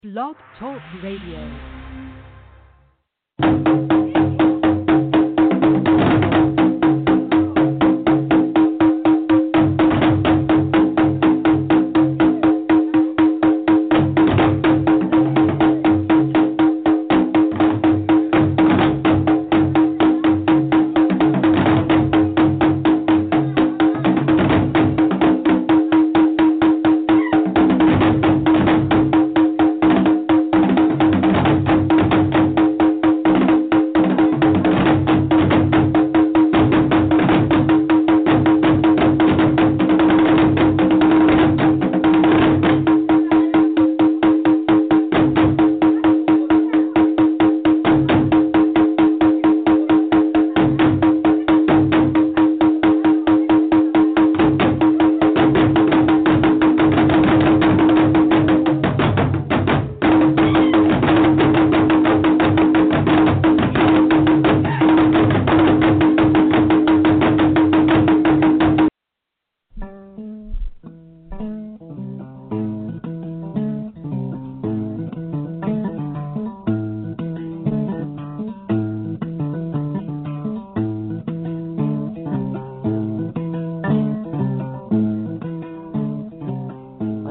Blog Talk Radio.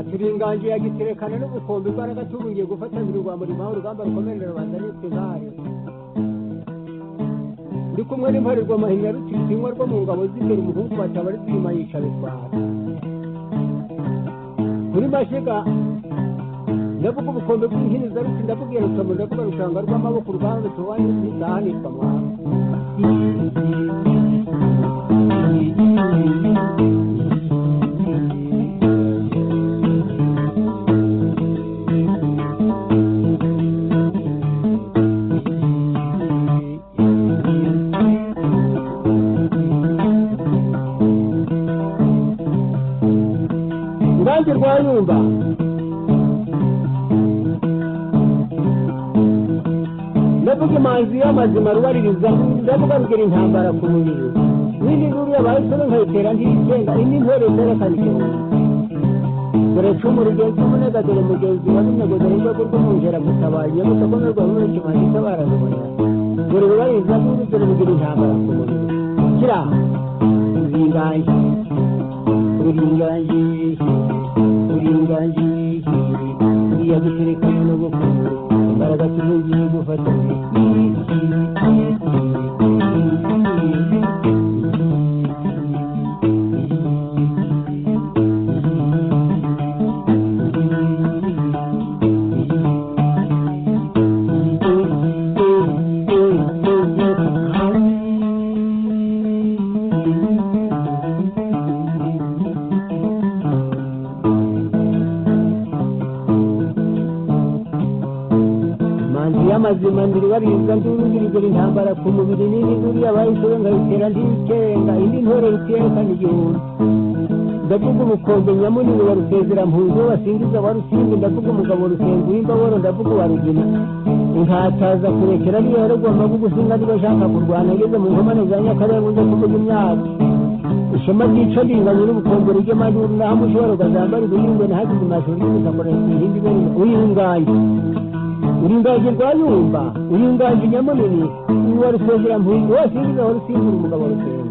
ati uringanje yagiterekana n'ubukombe imbaraga tubungiye gufatanira urwambo ribaho urugamba rukomerera rubanda n'ituzari ndi kumwe n'imparerwa mahinya rutitinywa rwo mu ngabo z'imbere umuhungu bataba ari kwima yishabitwara kuri mashiga ndavuga ubukombe bw'inhiniza ruti ndabubwira rukamu ndavuga rushanga rw'amaboko uruganda rutubanye n'indahanirwa mwana Ngange rwanyumba ndavuga imanzi y'amazima rubaririza ndavuga rugira intambara ku mubiri n'indi nkuru yabaye isoro nkayitera ntiyigenga indi ntore zerekana ikirundi dore cumu rigenzi umunega dore mugenzi wa runyegeza n'urwego rw'umwungera gutabaye iyo gutokomerwa muri kimanzi itabara rubonera dore rubaririza n'indi dore rugira intambara ku mubiri kira uringange uringange uringange uriya guterekana n'ubukungu imbaraga tubugiye gufatanya manzi y'amazima ndiri bariza ndurugirigura intambara ku mubiri n'indi nduru yabayisoro nkayitera ndikenga indi ntore rutiyekana igihumbi ndavuga ubukombe nyamunini wa rusezera mpunzi wasingiza wa rusimbi ndavuga umugabo rusenga uw'imbaboro ndavuga uwa rugina inkataza kurekera niyo yarogwa amavuga usinga niba ashaka kurwana ngeze mu nkomane za nyakarenga nze kuvuga imyaka ishema ryica ringanya n'ubukombe rijya majuru naho mushobora ugazambara ibihingwe nahagize amashuri y'ubutambara ihindi ibere uyihunganye uringaje rwayumba uringaje nyamunini uwa rusengera mpunzi wose ngize wa rusimbura umugabo rusenga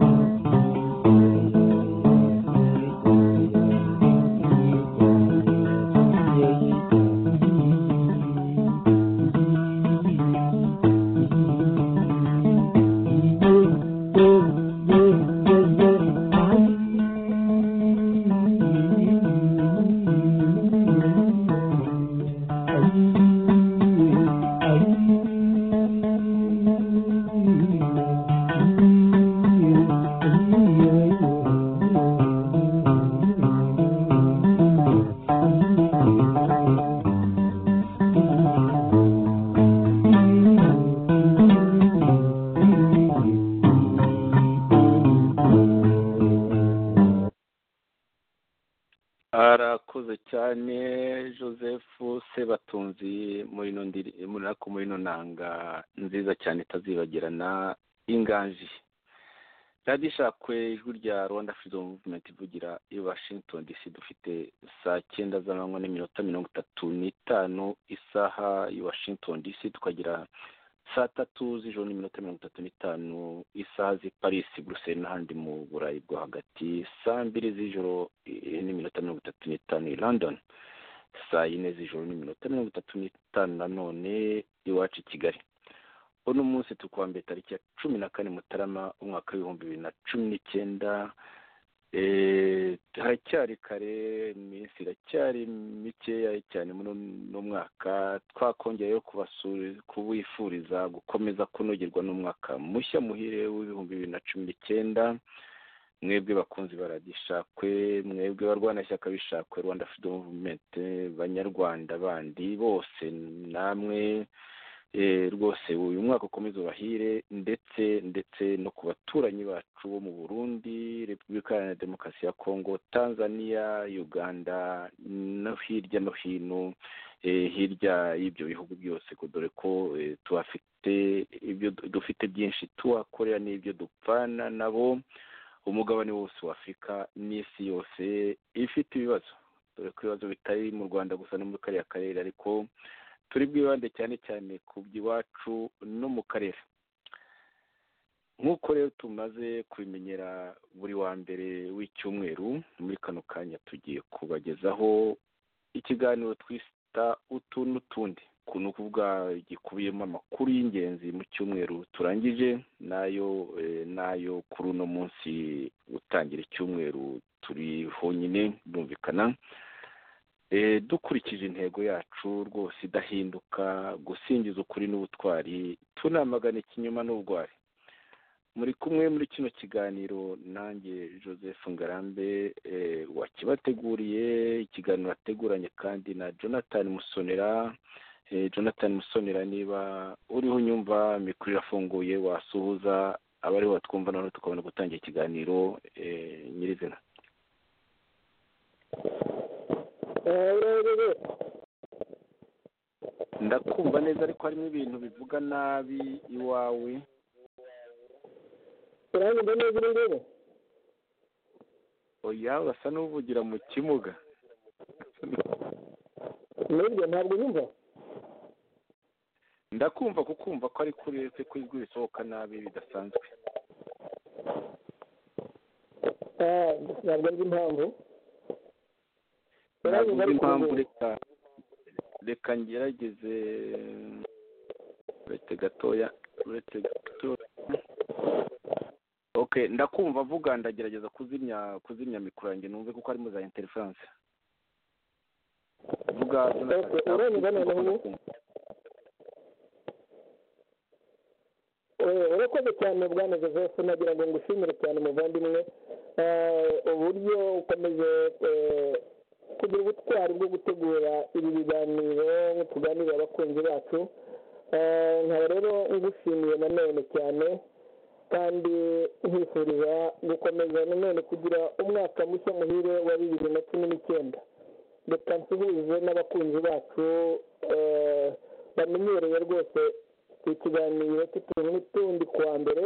arakoze cyane joseph sebatunzi muri ino ndiri muri ako muri ino nanga nziza cyane itazibagirana inganji radiyo ishakwe ijwi rya rwanda freedom movement ivugira i washington dc dufite saa cyenda z'amanywa n'iminota mirongo itatu n'itanu isaha i washington dc tukagira saa tatu z'ijoro n'iminota mirongo itatu n'itanu isaha z'i paris buruseli n'ahandi mu burayi bwo hagati saa mbiri z'ijoro eh, n'iminota mirongo itatu n'itanu i london saa yine z'ijoro n'iminota mirongo itatu n'itanu nanone iwacu i kigali uno munsi turi kuwa mbere tariki ya cumi na kane mutarama umwaka w'ibihumbi bibiri na cumi n'icyenda Eh, haracyari kare iminsi iracyari mikeya cyane muri uno mwaka twakongereyeho kubasuri- kubifuriza gukomeza kunogerwa n'umwaka mushya muhire w'ibihumbi bibiri na cumi n'icyenda mwebwe bakunzi ba radiyo ishakwe mwebwe barwanashyaka b'ishakwe rwanda freedom movement banyarwanda bandi bose namwe eh, rwose uyu mwaka ukomeze ubahire ndetse ndetse no ku baturanyi bacu bo mu burundi repubulika iharanira demokarasi ya kongo tanzania uganda no hirya no hino eh, hirya y'ibyo bihugu byose ko dore ko eh, tuhafite ibyo dufite byinshi tuhakorera n'ibyo dupfana nabo umugabane wose wa afurika n'isi yose ifite ibibazo dore ko ibibazo bitari mu rwanda gusa no muri kariya karere ariko turi bwibande cyane cyane ku by'iwacu no mu karere nk'uko rero tumaze kubimenyera buri wa mbere w'icyumweru muri kano kanya tugiye kubagezaho ikiganiro twita utu n'utundi ku ni ukuvuga gikubiyemo amakuru y'ingenzi mu cyumweru turangije n'ayo eh, n'ayo kuri uno munsi utangira icyumweru turi honyine birumvikana Eh, dukurikije intego yacu rwose idahinduka gusingiza ukuri n'ubutwari tunamagana ikinyoma n'ubugwari muri kumwe muri kino kiganiro nanjye joseph ngarambe eh, wakibateguriye ikiganiro ateguranye kandi na jonathan musonera eh, jonathan musonera niba uriho unyumva mikoro irafunguye wasuhuza abariho batwumva noneho tukabona gutangira ikiganiro eh, nyirizina ndakumva neza ariko harimo ibintu bivuga nabi iwawe uranyumva neza uri nguru oya urasa n'uvugira mu kimuga nibyo ntabwo yumva ndakumva kukumva ko ari kuri uretse ko ijwi risohoka nabi bidasanzwe Ah, ntabwo ari impamvu ntabwo uzi uranyumva ariko impamvu nguru reka reka ngerageze uretse gatoya uretse gatoya ok ndakumva vuga ndagerageza kuzimya kuzimya mikoro yanjye numve kuko harimo za interiferanse vuga Ok, uranyumva noneho ubu? Eh, urakoze cyane bwana joseph nagira ngo ngushimire cyane muvandimwe Eh, uburyo ukomeje eh, kugira ubutwari bwo gutegura ibi biganiro tuganirira abakunzi bacu Eh, nkaba rero ngushimiye nanone cyane kandi nkwifuriza gukomeza nanone kugira umwaka mushya muhire wa bibiri na cumi n'icyenda reka nsuhuze n'abakunzi bacu eh, bamenyereye rwose ikiganiro cy'utuntu n'utundi ku wa mbere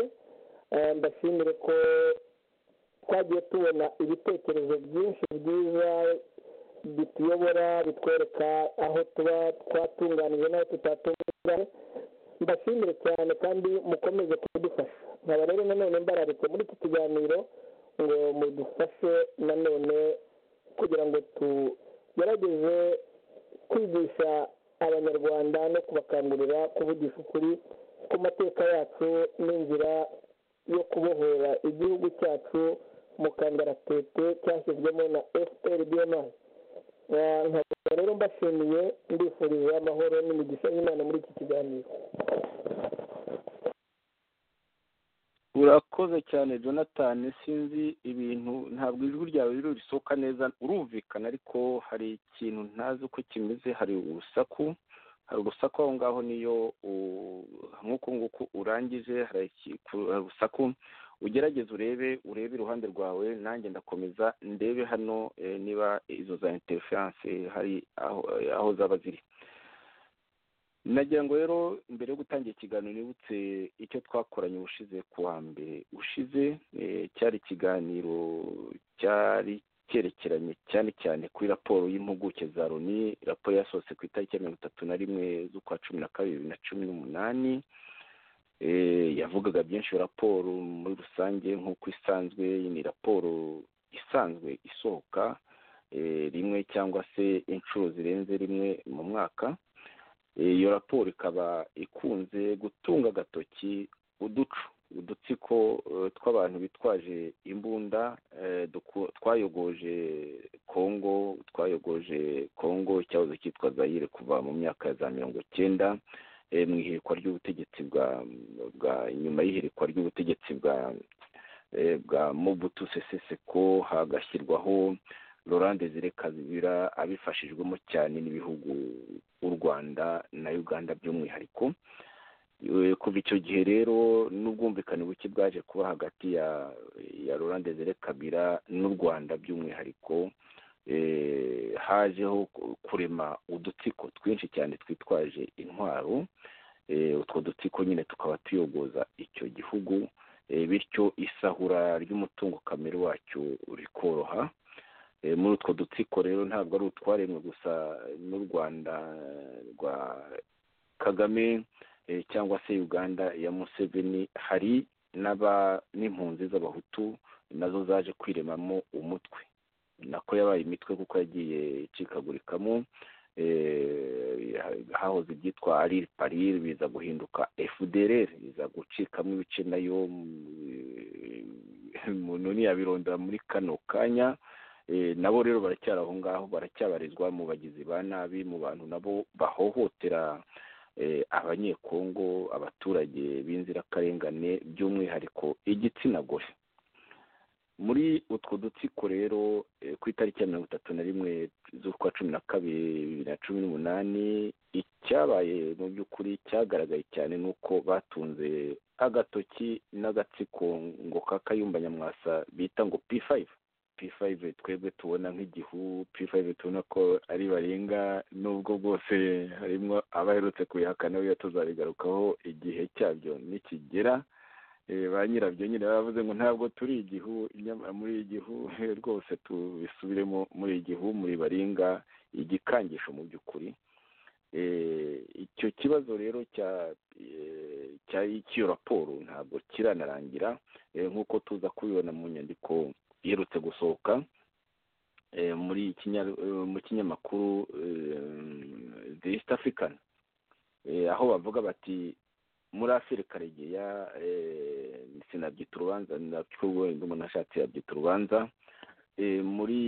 Eh, ndashimire ko twagiye tubona ibitekerezo byinshi byiza bituyobora bitwereka aho tuba twatunganije n'aho tutatunganyije mbashimire cyane kandi mukomeze kudufasha nkaba rero nanone mbararitse muri iki kiganiro ngo mudufashe nanone kugira ngo tugerageze kwigisha abanyarwanda no kubakangurira kuvugisha ukuri ku mateka yacu n'inzira yo kubohora igihugu cyacu mu kangaratete cyashyizwemo na fprdm Eh, nkaba rero mbashimiye ndifuriza amahoro n'imigisha y'imana muri iki kiganiro urakoze cyane jonathan sinzi ibintu ntabwo ijwi ryawe rero risohoka neza urumvikana ariko hari ikintu ntazi uko kimeze hari urusaku hari urusaku aho ngaho niyo u- nk'uku nguku urangije hari iki- ku- hari urusaku ugerageze urebe urebe iruhande rwawe nanjye ndakomeza ndebe hano eh, niba izo za interiferanse hari aho aho zaba ziri nagira ngo rero mbere yo gutangira ikiganiro nibutse icyo twakoranye ubushize ku wa mbere ushize cyari ikiganiro cyari cyerekeranye cyane cyane kuri raporo y'impuguke za loni raporo yasohotse ku itariki ya mirongo itatu na rimwe z'ukwa cumi na kabiri bibiri na cumi n'umunani yavugaga byinshi raporo muri rusange nk'uko isanzwe ni raporo isanzwe isohoka rimwe cyangwa se inshuro zirenze rimwe mu mwaka iyo raporo ikaba ikunze gutunga agatoki uducu udutsiko tw'abantu bitwaje imbunda twayogoje kongo twayogoje kongo icyahoze cyitwa zayire kuva mu myaka ya za mirongo icyenda mu ihirikwa ry'ubutegetsi bwa bwa nyuma y'ihirikwa ry'ubutegetsi bwa bwa mubutu seseseko hagashyirwaho lorande zirekazibira abifashijwemo cyane n'ibihugu u rwanda na uganda by'umwihariko kuva icyo gihe rero n'ubwumvikane buke bwaje kuba hagati ya ya lorande zirekabira n'u rwanda by'umwihariko hajeho kurema udutsiko twinshi cyane twitwaje intwaro utwo dutsiko nyine tukaba tuyogoza icyo gihugu bityo isahura ry'umutungo kamere wacyo rikoroha muri utwo dutsiko rero ntabwo ari utwaremwe gusa n'u rwanda rwa kagame cyangwa se uganda ya museveni hari n'impunzi z'abahutu nazo zaje kwiremamo umutwe nako yabaye imitwe kuko yagiye icikagurikamo hahoze ibyitwa ariri pariri biza guhinduka efudereri biza gucikamo ibice nayo umuntu ntiyabirondera muri kano kanya nabo rero baracyari aho ngaho baracyabarizwa mu bagizi ba nabi mu bantu nabo bahohotera abanyekongo abaturage b'inzirakarengane by'umwihariko igitsina gore muri utwo dutsiko rero ku itariki ya mirongo itatu na rimwe z'ukwa cumi na kabiri bibiri na cumi n'umunani icyabaye mu by'ukuri cyagaragaye cyane ni uko batunze agatoki n'agatsiko ngo kakayumba nyamwasa bita ngo p fayive p5 twebwe tubona nk'igihu p5 tubona ko ari barenga nubwo bwose harimo abaherutse kubihakana biba tuzabigarukaho igihe cyabyo nikigera ba nyirabyo nyine bavuze ngo ntabwo turi igihu muri igihu rwose tubisubiremo muri igihu muri baringa igikangisho mu by'ukuri icyo kibazo rero cy'iyo raporo ntabwo kiranarangira nk'uko tuza kubibona mu nyandiko iherutse gusohoka muri mu kinyamakuru the east african aho bavuga bati muri afurika regeya sinabyita urubanza umuntu ashatse yabyita urubanza muri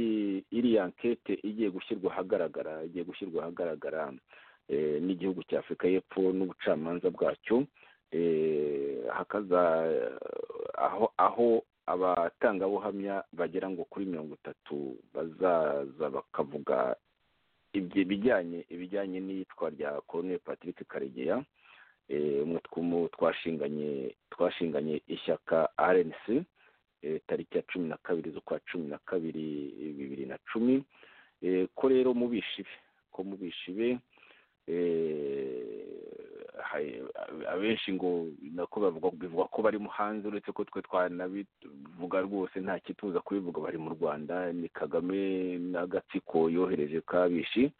iriya nkete igiye gushyirwa ahagaragara igiye gushyirwa ahagaragara n'igihugu cya afurika y'epfo n'ubucamanza bwacyo hakaza aho aho abatangabuhamya bagera ngo kuri mirongo itatu bazaza bakavuga ibijyanye ibijyanye n'iyitwa rya Colonel patrick karegeya umwe twashinganye twashinganye ishyaka rnc tariki ya cumi na kabiri z'ukwa cumi na kabiri bibiri na cumi ko rero mu bishibe ko mu bishibe abenshi ngo nako bivuga ko barimo hanze uretse ko twe twanabivuga rwose nta kituza kubivuga bari mu rwanda ni kagame n'agatsiko yohereje kabishi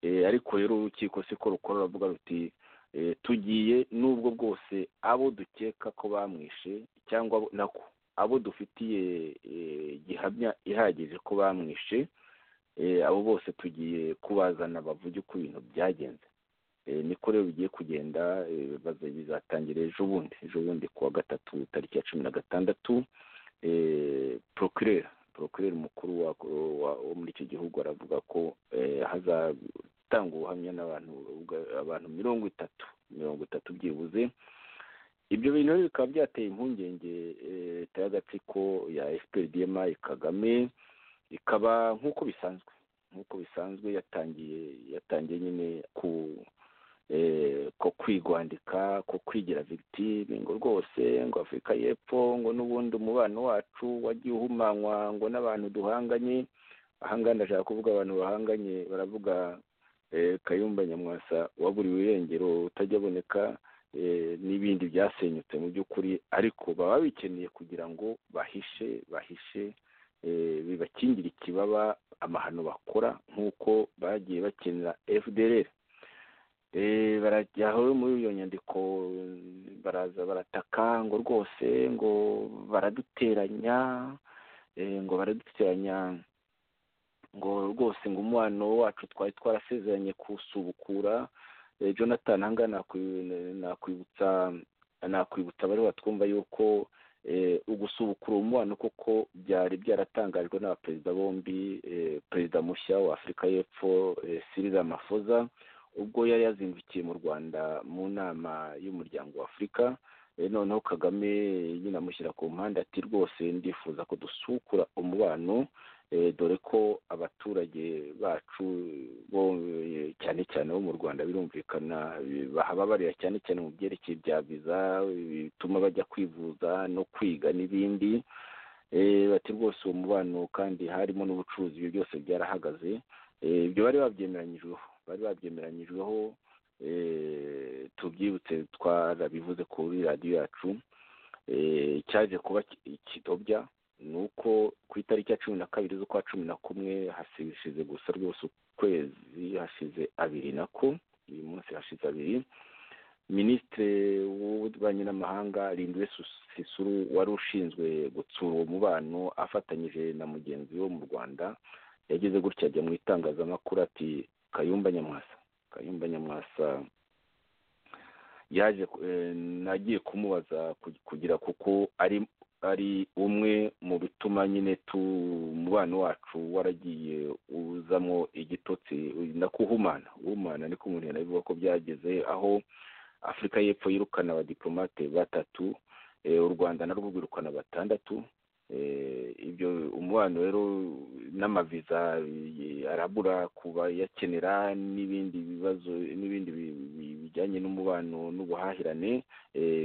ariko rero urukiko siko rukora ruravuga ruti tugiye n'ubwo bwose abo dukeka ko bamwishe cyangwa nako abo dufitiye gihamya ihagije ko bamwishe abo bose tugiye kubazana bavuge uko ibintu byagenze niko rero bigiye kugenda bizatangira ejo bundi ejo bundi ku wa gatatu tariki ya cumi na gatandatu procureur procureur mukuru wo muri icyo gihugu aravuga ko hazatanga ubuhamya n'abantu abantu mirongo itatu mirongo itatu byibuze ibyo bintu bikaba byateye impungenge leta y'agatsiko ya fprdma kagame ikaba nk'uko bisanzwe nk'uko bisanzwe yatangiye yatangiye nyine ku ko kwigwandika ko kwigira victime ngo rwose ngo afurika y'epfo ngo n'ubundi umubano wacu wagiye uhumanywa ngo n'abantu duhanganye ahangana ndashaka kuvuga abantu bahanganye baravuga kayumba nyamwasa waburiwe irengero utajya aboneka n'ibindi byasenyutse mu by'ukuri ariko baba bikeneye kugira ngo bahishe bahishe bibakingire ikibaba amahano bakora nk'uko bagiye bakenera fdr barajyaho muri iyo nyandiko baraza barataka ngo rwose ngo baraduteranya ngo baraduteranya ngo rwose ngo umubano wacu twari twarasezeranye kusubukura jonathan ahangaha nakwibutsa nakwibutsa abari batwumva yuko ugusubukura umubano kuko byari byaratangajwe n'abaperezida bombi perezida mushya wa afurika y'epfo siriza mafoza ubwo yari yazindukiye mu rwanda mu nama y'umuryango wa afurika noneho kagame nyine amushyira ku mpande ati rwose ndifuza ko dusukura umubano dore ko abaturage bacu bo cyane cyane bo mu rwanda birumvikana bahaba barira cyane cyane mu byerekeye bya viza bituma bajya kwivuza no kwiga n'ibindi bati rwose uwo mubano kandi harimo n'ubucuruzi ibyo byose byarahagaze ibyo bari babyemeranyijweho bari babyemeranyijweho tubyibutse twarabivuze kuri radiyo yacu cyaje kuba ikidobya ni uko ku itariki ya cumi na kabiri z'ukwa cumi na kumwe hashize gusa rwose ukwezi hashize abiri nako uyu munsi hashize abiri minisitiri w'ububanyi n'amahanga rindwe sisuru wari ushinzwe gutsura uwo mubano afatanyije na mugenzi we mu rwanda yageze gutya ajya mu itangazamakuru ati kayumba nyamwasa kayumba nyamwasa yaje nagiye kumubaza kugira kuko ari ari umwe mu bituma nyine tu umubano wacu waragiye uzamo igitotsi na kuhumana uhumana niko umuntu yanabivuga ko byageze aho afurika y'epfo yirukana abadiplomate batatu u rwanda narwo rwirukana batandatu ibyo umubano rero n'amaviza arabura ku bayakenera n'ibindi bibazo n'ibindi bijyanye n'umubano n'ubuhahirane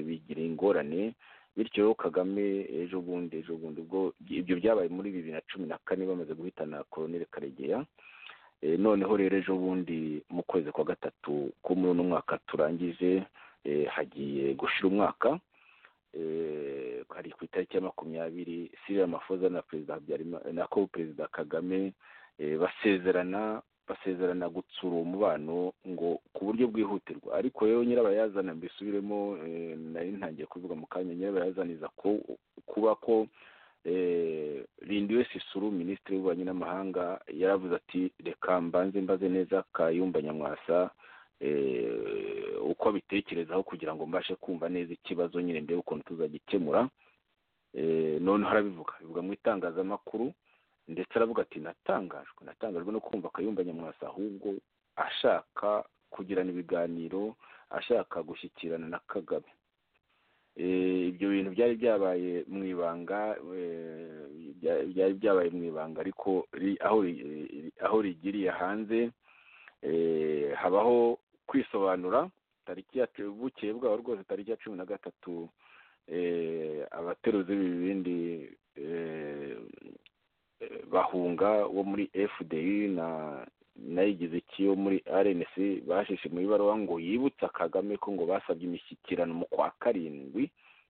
bigira ingorane bityo kagame ejo bundi ejo bundi ubwo ibyo byabaye muri bibiri na cumi na kane bamaze guhitana koroneli karegeya noneho rero ejo bundi mu kwezi kwa gatatu ko muri uno mwaka turangije hagiye gushira umwaka hari ku itariki ya makumyabiri siriya mafoza na perezida na ko perezida kagame basezerana basezerana gutsura uwo mubano ngo ku buryo bwihutirwa ariko rero nyirabayazana mbisubiremo nari ntangiye kuvuga mu kanya nyirabayazaniza ko kuba ko rindiwe sisuru minisitiri w'ububanyi n'amahanga yaravuze ati reka mbanze mbaze neza kayumba nyamwasa uko abitekerezaho kugira ngo mbashe kumva neza ikibazo nyine ndebe ukuntu tuzagikemura noneho arabivuga bivuga mu itangazamakuru ndetse aravuga ati natangajwe natangajwe no kumva kayumba nyamwasa ahubwo ashaka kugirana ibiganiro ashaka gushyikirana na kagame ibyo bintu byari byabaye mu ibanga byari byabaye mu ibanga ariko aho rigiriye hanze habaho kwisobanura tariki ya bukeye bwabo rwose tariki ya cumi na gatatu abateruzi b'ibibindi bahunga wo muri fdi na nayigize ikiyo muri rnc bashishe mu ibaruwa ngo yibutsa kagame ko ngo basabye imishyikirano mu kwa karindwi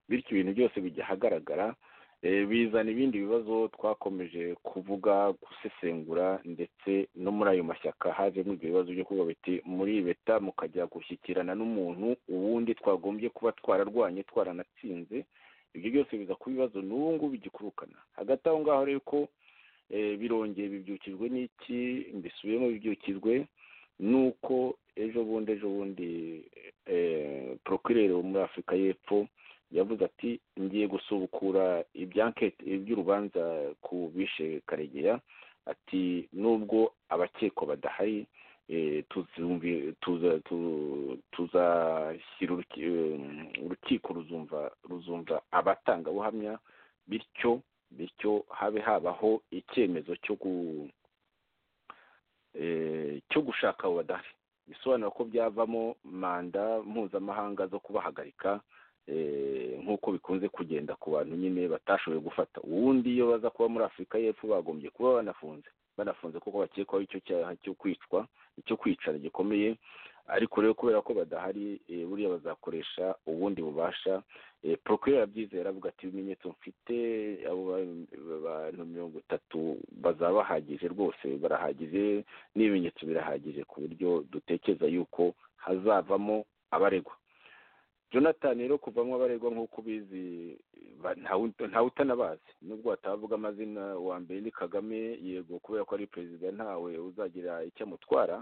bityo ibintu byose bijya ahagaragara bizana ibindi bibazo twakomeje kuvuga gusesengura ndetse no muri ayo mashyaka hajemo ibyo bibazo byo kuvuga biti muri beta mukajya gushyikirana n'umuntu ubundi twagombye kuba twararwanye twaranatsinze ibyo byose biza kuba ibibazo n'ubu ngubu bigikurukana hagati aho ngaho rero ko birongeye bibyukijwe n'iki mbisubiyemo bibyukijwe nuko ejo bundi ejo bundi procureur wo muri afurika y'epfo yavuze ati ngiye gusubukura ibyankete iby'urubanza ku bishe karegeya ati nubwo abakekwa badahari tuzashyira urukiko ruzumva ruzumva abatangabuhamya bityo bityo habe habaho icyemezo cyo gushaka abo badahari bisobanura ko byavamo manda mpuzamahanga zo kubahagarika nk'uko bikunze kugenda ku bantu nyine batashoboye gufata ubundi iyo baza kuba muri afurika y'epfo bagombye kuba banafunze banafunze kuko bakekwaho icyo cyaha cyo kwicwa icyo kwicara gikomeye ariko rero kubera ko badahari buriya bazakoresha ubundi bubasha porokirere arabyize yaravuga ati ibimenyetso mfite abo bantu mirongo itatu bazaba bahagije rwose barahagije n'ibimenyetso birahagije ku buryo dutekereza yuko hazavamo abaregwa jonathan rero kuvamo abaregwa nk'uko ubizi ntawe utanabazi nubwo watavuga amazina wa mbere ni kagame yego kubera ko ari perezida ntawe uzagira icyo amutwara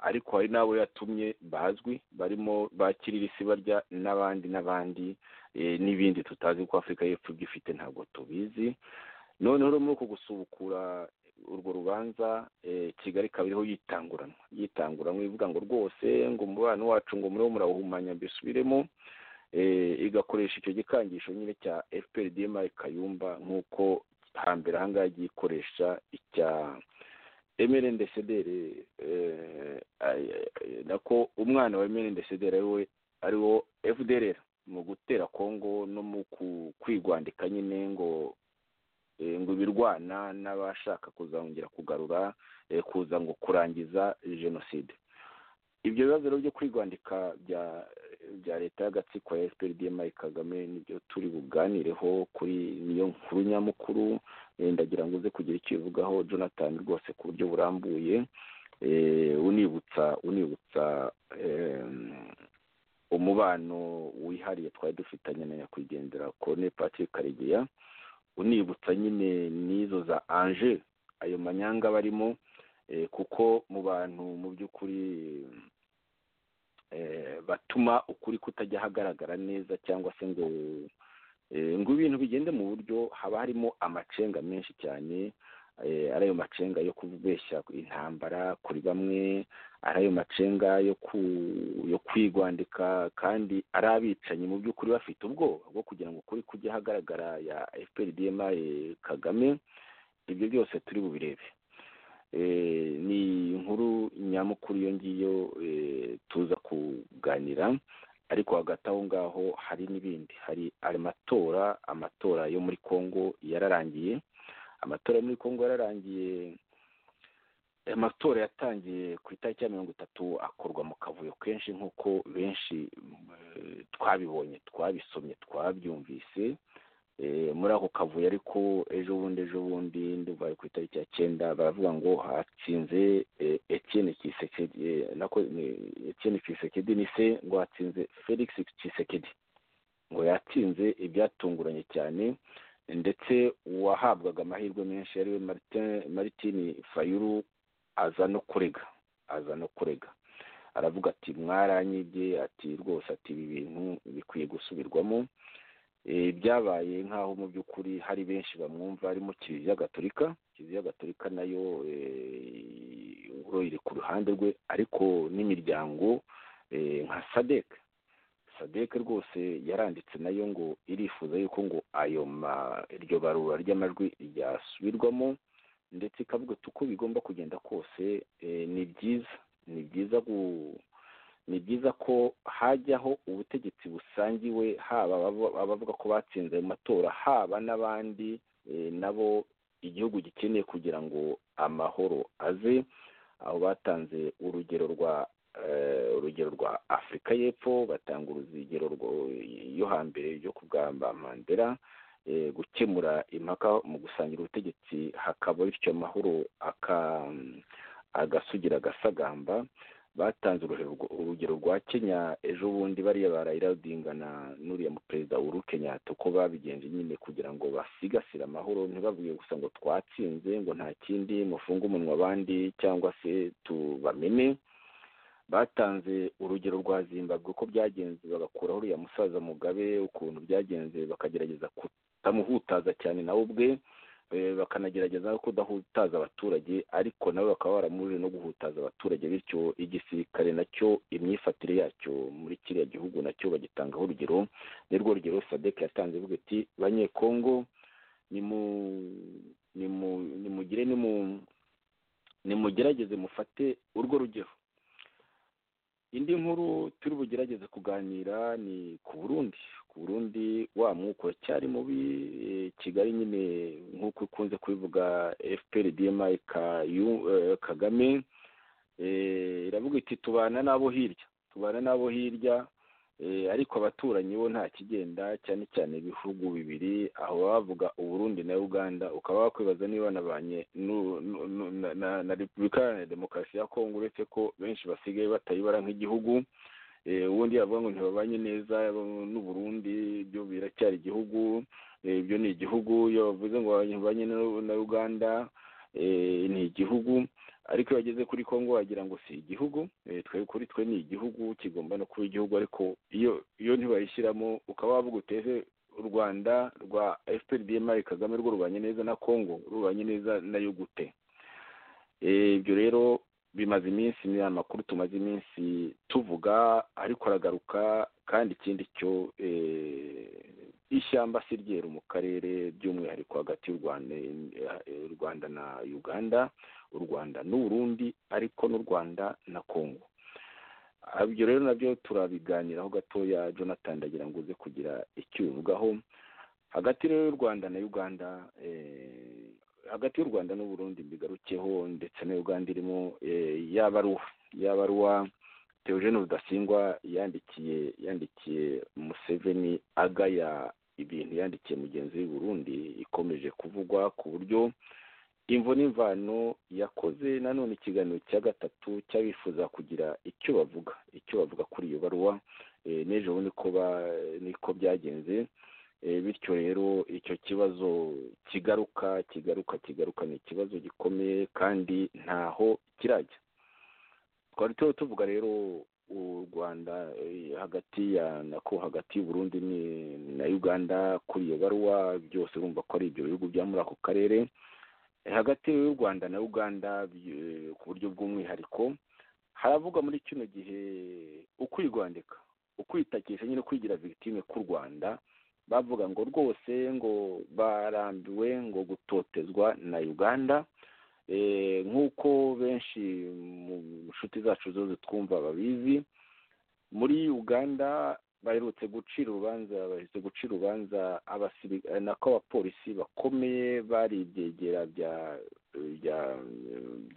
ariko hari n'abo yatumye bazwi barimo bakirira isi barya n'abandi n'abandi n'ibindi tutazi ko afurika y'epfo ibyo ifite ntabwo tubizi noneho rero muri uku gusubukura urwo rubanza kigali ikaba iriho yitanguranwa yitanguranwa ivuga ngo rwose ngo umubano wacu ngo muriho murawuhumanya mbisubiremo igakoresha icyo gikangisho nyine cya fpr dma kayumba nk'uko hambere ahangaha yagiye ikoresha icya emerendecedere nako umwana wa emerendecedere ariwe ariwo fdrr mu gutera kongo no mu kwigwandika nyine ngo ngo ibirwana n'abashaka kuzongera kugarura kuza ngo kurangiza jenoside ibyo bibazo rero byo kwigwandika bya leta y'agatsiko ya fpr dma kagame nibyo turi buganireho kuri niyo nkuru nyamukuru ndagira ngo uze kugira icyo ubivugaho jonathan rwose ku buryo burambuye unibutsa unibutsa umubano wihariye twari dufitanye na nyakwigendera kone patrick karegeya unibutsa nyine n'izo za anje ayo manyanga barimo kuko mu bantu mu by'ukuri batuma ukuri kutajya hagaragara neza cyangwa se ngo ngo ibintu bigende mu buryo haba harimo amacenga menshi cyane ari ayo macenga yo kubeshya intambara kuri bamwe ari ayo macenga yo kwigwandika kandi ari abicanyi mu by'ukuri bafite ubwoba bwo kugira ngo ukuri kujye ahagaragara ya fprdma kagame ibyo byose turi bubirebe ni inkuru nyamukuru iyo ngiyo tuza kuganira ariko hagati aho ngaho hari n'ibindi hari amatora amatora yo muri congo yararangiye amatora muri congo yararangiye amatora yatangiye ku itariki ya mirongo itatu akorwa mu kavuyo kenshi nk'uko benshi twabibonye twabisomye twabyumvise muri ako kavuyo ariko ejo bundi ejo bundi ndumva ku itariki ya cyenda baravuga ngo hatsinze etienne kisekedi nako etienne kisekedi ni se ngo hatsinze felix kisekedi ngo yatsinze ibyatunguranye cyane ndetse uwahabwaga amahirwe menshi ariwe maritin fayuru aza no kurega aza no kurega aravuga ati mwaranyibye ati rwose ati ibi bintu bikwiye gusubirwamo byabaye nk'aho mu by'ukuri hari benshi bamwumva harimo kiliziya gatolika kiliziya gatolika nayo iri ku ruhande rwe ariko n'imiryango nka sadek sadek rwose yaranditse nayo ngo irifuza yuko ngo ayo iryo barura ry'amajwi ryasubirwamo ndetse ikavuga uko bigomba kugenda kose ni byiza ni byiza ni byiza ko hajyaho ubutegetsi busangiwe haba abavuga ko batsinze ayo matora haba n'abandi nabo igihugu gikeneye kugira ngo amahoro aze aho batanze urugero rwa urugero rwa afurika y'epfo batanga urugero yo hambere ryo kugamba mandela gukemura impaka mu gusangira ubutegetsi hakaba bityo amahoro agasugira agasagamba batanze urugero rwa kenya ejo bundi bariya barayira rudingana n'uriya mu perezida w'uru kenyatta uko babigenje nyine kugira ngo basigasire amahoro ntibavuge gusa ngo twatsinze ngo nta kindi mufunge umunwa abandi cyangwa se tubamene batanze urugero rwa zimbabwe uko byagenze bagakuraho uriya musaza mugabe ukuntu byagenze bakagerageza kutamuhutaza cyane nawe ubwe bakanagerageza no kudahutaza abaturage ariko nabo bakaba baramuje no guhutaza abaturage bityo igisirikare nacyo imyifatire yacyo muri kiriya gihugu nacyo bagitangaho urugero nirwo rugero sadek yatanze avuga ati banyekongo nimugire nimugerageze mufate urwo rugero indi nkuru turi bugerageze kuganira ni ku burundi ku burundi wa mwuko cyari mubi eh, kigali nyine nk'uko ikunze kubivuga fpr dma kagame eh, iravuga iti tubana n'abo hirya tubana n'abo hirya Eh, ariko abaturanyi bo nta kigenda cyane cyane ibihugu bibiri aho bavuga uburundi na uganda ukaba wakwibaza niba banabanye nu- nu- nu- na- na- na repubulika iharanira demokarasi ya kongo uretse ko benshi basigaye batayibara nk'igihugu Eh, ubundi yavuga ngo ntibabanye neza bo- n'uburundi byo biracyari igihugu Eh, ibyo ni igihugu iyo bavuze ngo babanye na- na uganda eh, ni igihugu ariko iyo wageze kuri kongo wagira ngo si igihugu eh, twe kuri twe ni igihugu kigomba no kuba igihugu ariko iyo iyo ntibayishyiramo ukaba wavuga uteze u rwanda rwa fpr dma kagame rwo rubanye neza na kongo rubanye neza nayo gute Eh, ibyo rero bimaze iminsi ni amakuru tumaze iminsi tuvuga ariko aragaruka kandi ikindi cyo eh, ishyamba si ryeru mu karere by'umwihariko hagati y'u Rwanda eh, u Rwanda na uganda u rwanda n'uburundi ariko n'u rwanda na kongo Ah, ibyo rero nabyo turabiganiraho gatoya jonathan ndagira ngo uze kugira icyo ubivugaho hagati rero y'u rwanda na uganda eh, hagati y'u rwanda n'uburundi mbigarukeho ndetse na uganda irimo eh, yabaruwa yabaruwa teogene rudasingwa yandikiye yandikiye museveni agaya ibintu yandikiye mugenzi w'i burundi ikomeje kuvugwa ku buryo imvo n'imvano yakoze nanone ikiganiro cya gatatu cy'abifuza kugira icyo bavuga icyo bavuga kuri iyo baruwa eh, n'ejo bundi ko ba- niko byagenze Eh, bityo rero icyo kibazo kigaruka kigaruka kigaruka ni ikibazo gikomeye kandi ntaho kirajya twari turiho tuvuga rero u rwanda eh, hagati ya nako hagati y'uburundi ni- na uganda kuri iyo baruwa byose urumva ko ari ibyo bihugu bya muri ako karere hagati y'u rwanda na uganda by- ku buryo bw'umwihariko haravuga muri kino gihe ukwigwandika ukwitakisha nyine kwigira victime k'u rwanda bavuga ngo rwose ngo barambiwe ngo gutotezwa na uganda Eh, nk'uko benshi mu nshuti zacu zose twumva babizi muri uganda baherutse gucira urubanza baherutse gucira urubanza abasiri- eh, nako abapolisi bakomeye bari ibyegera bya bya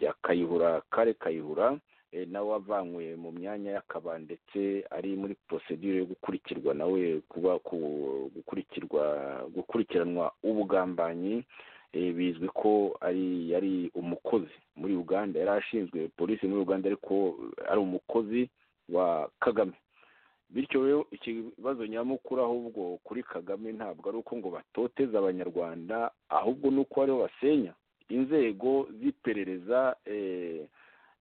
bya kayihura kare kayihura eh, nawe wavanywe mu myanya y'akaba ndetse ari muri procedure yo gukurikirwa nawe kuba ku- gukurikirwa gukurikiranwa ubugambanyi eh, bizwi ko ari yari umukozi muri uganda yari ashinzwe polisi muri uganda ariko ari umukozi wa kagame bityo rero ikibazo nyamukuru ahubwo kuri kagame ntabwo ari uko ngo batoteze abanyarwanda ahubwo ni uko aribo basenya inzego z'iperereza eh,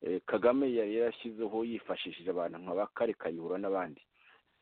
eh, kagame yari yarashyizeho yifashishije abantu nka ba kare kayihura n'abandi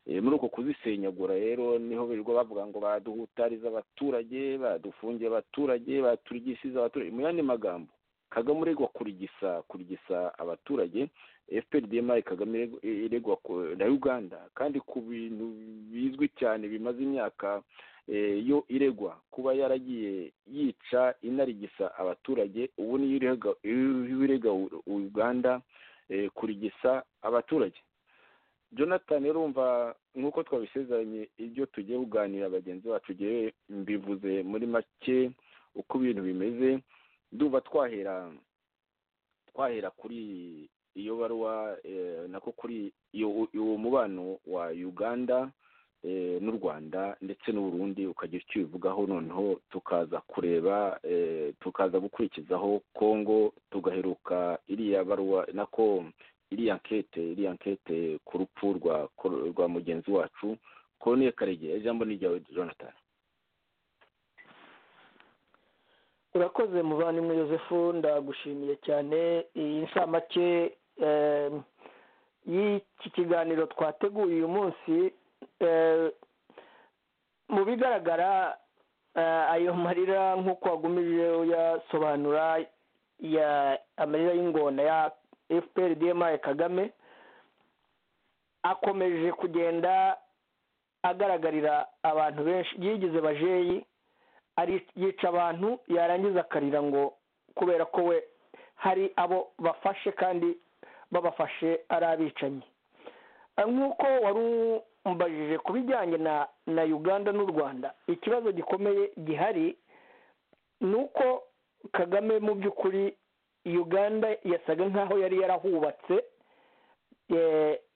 Eh, muri uko kuzisenyagura rero niho birirwa bavuga ngo baduhutariza abaturage badufungiye abaturage baturigisiza abaturage mu yandi magambo kagame uregwa kurigisa kurigisa abaturage fpr dma kagame irego- iregwa ku- na uganda kandi ku bintu bizwi cyane bimaze imyaka eh, yo iregwa kuba yaragiye yica inarigisa abaturage ubu niyo irega iyo irega U- uganda eh, kurigisa abaturage jonathan rero urumva nk'uko twabisezeranye ibyo tugiye kuganira bagenzi bacu ugiye mbivuze muri make uko ibintu bimeze ndumva twahera twahera kuri iyo baruwa eh, nako kuri iyo uwo mubano wa uganda eh, n'u rwanda ndetse n'uburundi ukagira icyo ubivugaho noneho tukaza kureba eh, tukaza gukurikizaho congo tugaheruka iriya baruwa nako iriya nkete iriya nkete ku rupfu rwa rwa mugenzi wacu koloneli karegera ijambo ni ryawe jonathan urakoze muvandimwe yosefu ndagushimiye cyane iyi nshamake eh, y'iki kiganiro twateguye uyu munsi eh, mu bigaragara eh, ayo marira nk'uko wagumirije uyasobanura ya amarira y'ingona ya fpr dma kagame akomeje kugenda agaragarira abantu benshi yigize bajeyi ari yica abantu yarangiza akarira ngo kubera ko we hari abo bafashe kandi babafashe ari abicanyi nk'uko wari umbajije ku bijyanye na na uganda n'u rwanda ikibazo gikomeye gihari ni uko kagame mu by'ukuri uganda yasaga nk'aho yari yarahubatse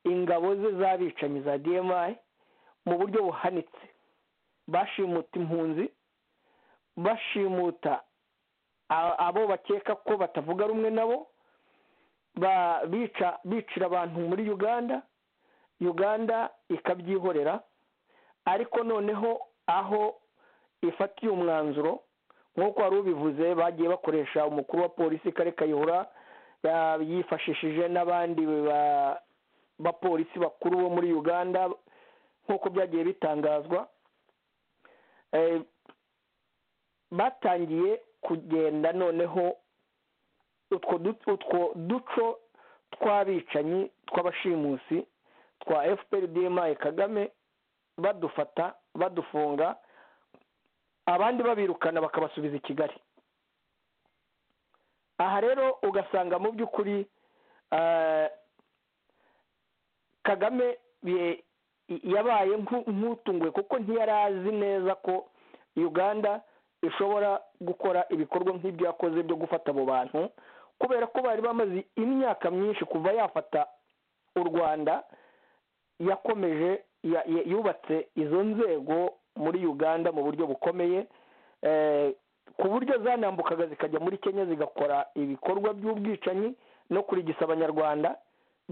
ingabo ze z'abicanyi za dmi mu buryo buhanitse bashimuta impunzi bashimuta abo bakeka ko batavuga rumwe nabo bica bicira abantu muri uganda uganda ikabyihorera ariko noneho aho ifatiye umwanzuro nk'uko wari ubivuze bagiye bakoresha umukuru wa polisi kare kayihura yifashishije n'abandi bapolisi bakuru bo muri uganda nk'uko byagiye bitangazwa batangiye kugenda noneho utwo duco tw'abicanyi tw'abashimusi twa fpr dmi kagame badufata badufunga abandi babirukana bakabasubiza i kigali aha rero ugasanga mu by'ukuri kagame yabaye nk'utunguwe kuko ntiyari azi neza ko uganda ishobora gukora ibikorwa nk'ibyo yakoze byo gufata abo bantu kubera ko bari bamaze imyaka myinshi kuva yafata u rwanda yakomeje yubatse izo nzego muri uganda mu buryo bukomeye ku buryo zanambukaga zikajya muri kenya zigakora ibikorwa by'ubwicanyi no kurigisa abanyarwanda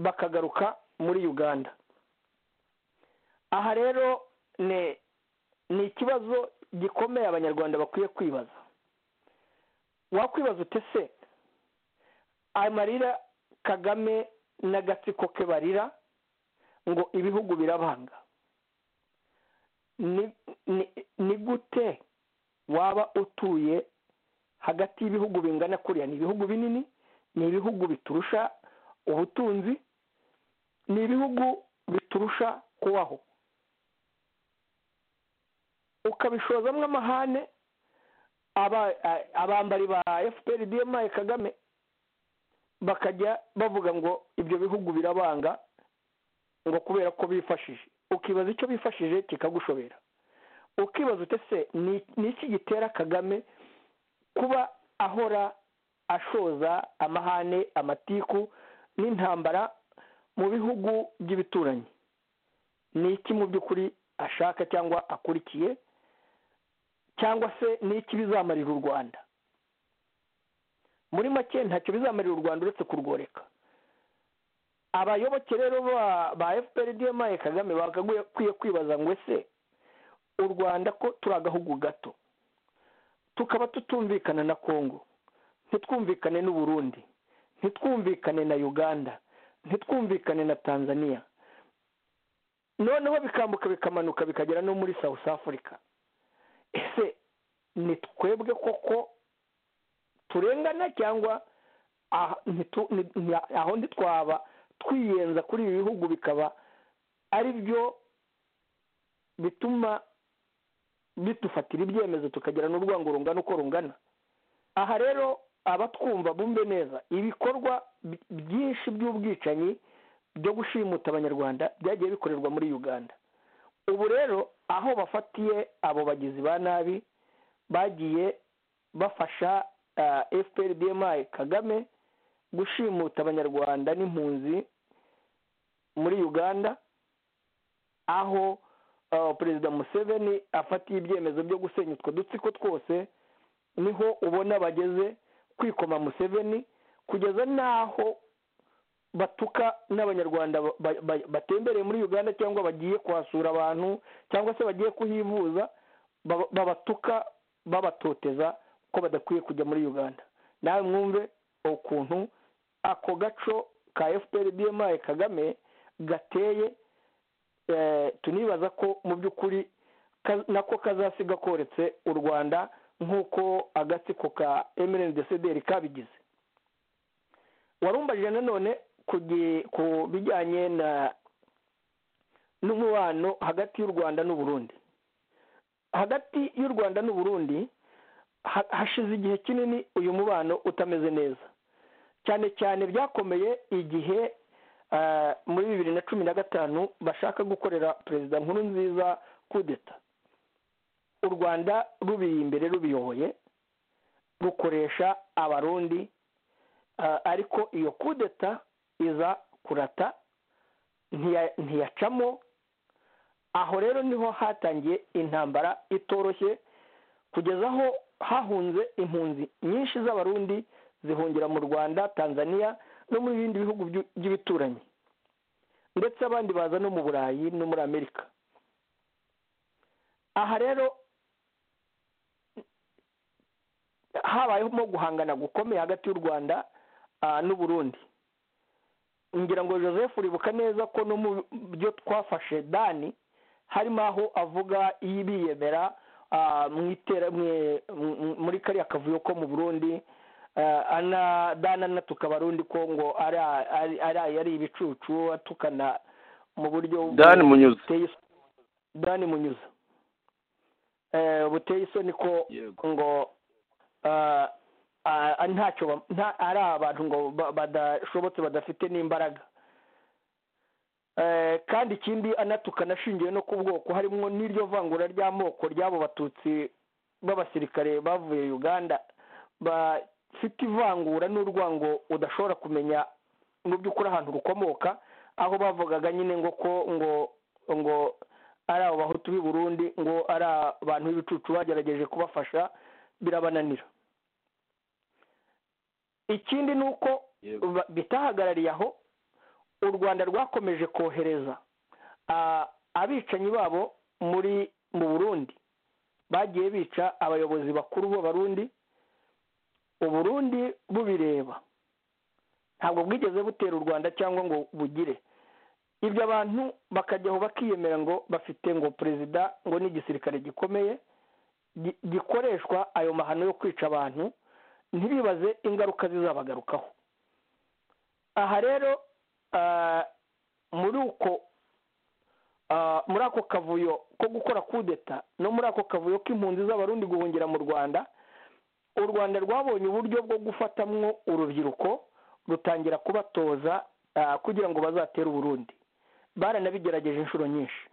bakagaruka muri uganda aha rero ni ikibazo gikomeye abanyarwanda bakwiye kwibaza wakwibaza utese amarira kagame n'agatsiko ke barira ngo ibihugu birabanga ni gute waba utuye hagati y'ibihugu bingana kuriya ni ibihugu binini ni ibihugu biturusha ubutunzi ni ibihugu biturusha kubaho ukabishozamo amahane abambari ba fpr dmi kagame bakajya bavuga ngo ibyo bihugu birabanga ngo kubera ko bifashije ukibaza icyo bifashije kikagushobera ukibaza utese ni iki gitera kagame kuba ahora ashoza amahane amatiku n'intambara mu bihugu by'ibituranyi ni iki mu by'ukuri ashaka cyangwa akurikiye cyangwa se ni iki bizamarira u rwanda muri make ntacyo bizamarira u rwanda uretse kurworeka abayoboke rero ba fpr dmi kagame bakwiye kwibaza ngo ese u rwanda ko turi agahugu gato tukaba tutumvikana na kongo ntitwumvikane n'uburundi ntitwumvikane na uganda ntitwumvikane na tanzania noneho bikambuka bikamanuka bikagera no muri south africa ese ni twebwe koko turengana cyangwa aho ntitwaba twiyenza kuri ibi bihugu bikaba ari byo bituma bitufatira ibyemezo tukagira n'urwango rungana uko rungana aha rero abatwumva bumve neza ibikorwa byinshi by'ubwicanyi byo gushimuta abanyarwanda byagiye bikorerwa muri uganda ubu rero aho bafatiye abo bagizi ba nabi bagiye bafasha fpr dmi kagame gushimuta abanyarwanda n'impunzi muri uganda aho perezida museveni afatiye ibyemezo byo gusenya utwo dutsiko twose niho ubona bageze kwikoma museveni kugeza n'aho batuka n'abanyarwanda batembereye muri uganda cyangwa bagiye kuhasura abantu cyangwa se bagiye kuhivuza babatuka babatoteza ko badakwiye kujya muri uganda nawe mwumve ukuntu ako gaco ka fpr dmi kagame gateye tunibaza ko mu by'ukuri nako kazasiga koretse u rwanda nk'uko agatsiko ka emerendesederi kabigize warumbajije nanone ku bijyanye n'umubano hagati y'u rwanda n'uburundi hagati y'u rwanda n'uburundi hashize igihe kinini uyu mubano utameze neza cyane cyane byakomeye igihe ah, muri bibiri na cumi na gatanu bashaka gukorera perezida nkuru nziza kudeta u rwanda rubiri imbere rubiyoboye rukoresha abarundi ah, ariko iyo kudeta iza kurata ntiya- ntiyacamo aho rero niho hatangiye intambara itoroshye kugeza aho hahunze impunzi nyinshi z'abarundi zihungira mu rwanda tanzania no mu bindi bihugu by'u- by'ibituranyi ndetse abandi baza no mu burayi no muri amerika aha rero habayemo guhangana gukomeye hagati y'u rwanda ah, n'uburundi ngira ngo joseph uribuka neza ko no mu byo twafashe dani harimo aho avuga iyo biyemera ah, mu itera- mu- mu- muri kariya kavuyo ko mu burundi eh, ana dana na tukabarundi ko ngo ari ari- ari ari ibicucu atukana mu buryo dani munyuze buteye is- dani munyuza Eh, buteye isoni ko yego ngo ah, ah, ntacyo ba- nta- ari abantu ngo ba- badashobotse badafite n'imbaraga Eh, kandi ikindi anatukana ashingiye no ku bwoko harimo n'iryo vangura ry'amoko ry'abo batutsi b'abasirikare bavuye uganda bafite ivangura n'urwango udashobora kumenya mu by'ukuri ahantu rukomoka aho bavugaga nyine ngo ko ngo ngo ari abo bahutu b'i burundi ngo ari abantu b'ibicucu bagerageje kubafasha birabananira ikindi ni uko yego ba- bitahagarariye aho u rwanda rwakomeje kohereza ah, abicanyi babo muri mu burundi bagiye bica abayobozi bakuru b'abarundi uburundi bubireba ntabwo bwigeze butera u rwanda cyangwa ngo bugire ibyo abantu bakajyaho bakiyemera ngo bafite ngo perezida ngo ni igisirikare gikomeye gi- gikoreshwa ayo mahano yo kwica abantu ntibibaze ingaruka zizabagarukaho aha rero ah, muri uko ah, muri ako kavuyo ko gukora kudeta no muri ako kavuyo k'impunzi z'abarundi guhungira mu rwanda u rwanda rwabonye uburyo bwo gufatamwo urubyiruko rutangira kubatoza ah, kugira ngo bazatere uburundi baranabigerageje inshuro nyinshi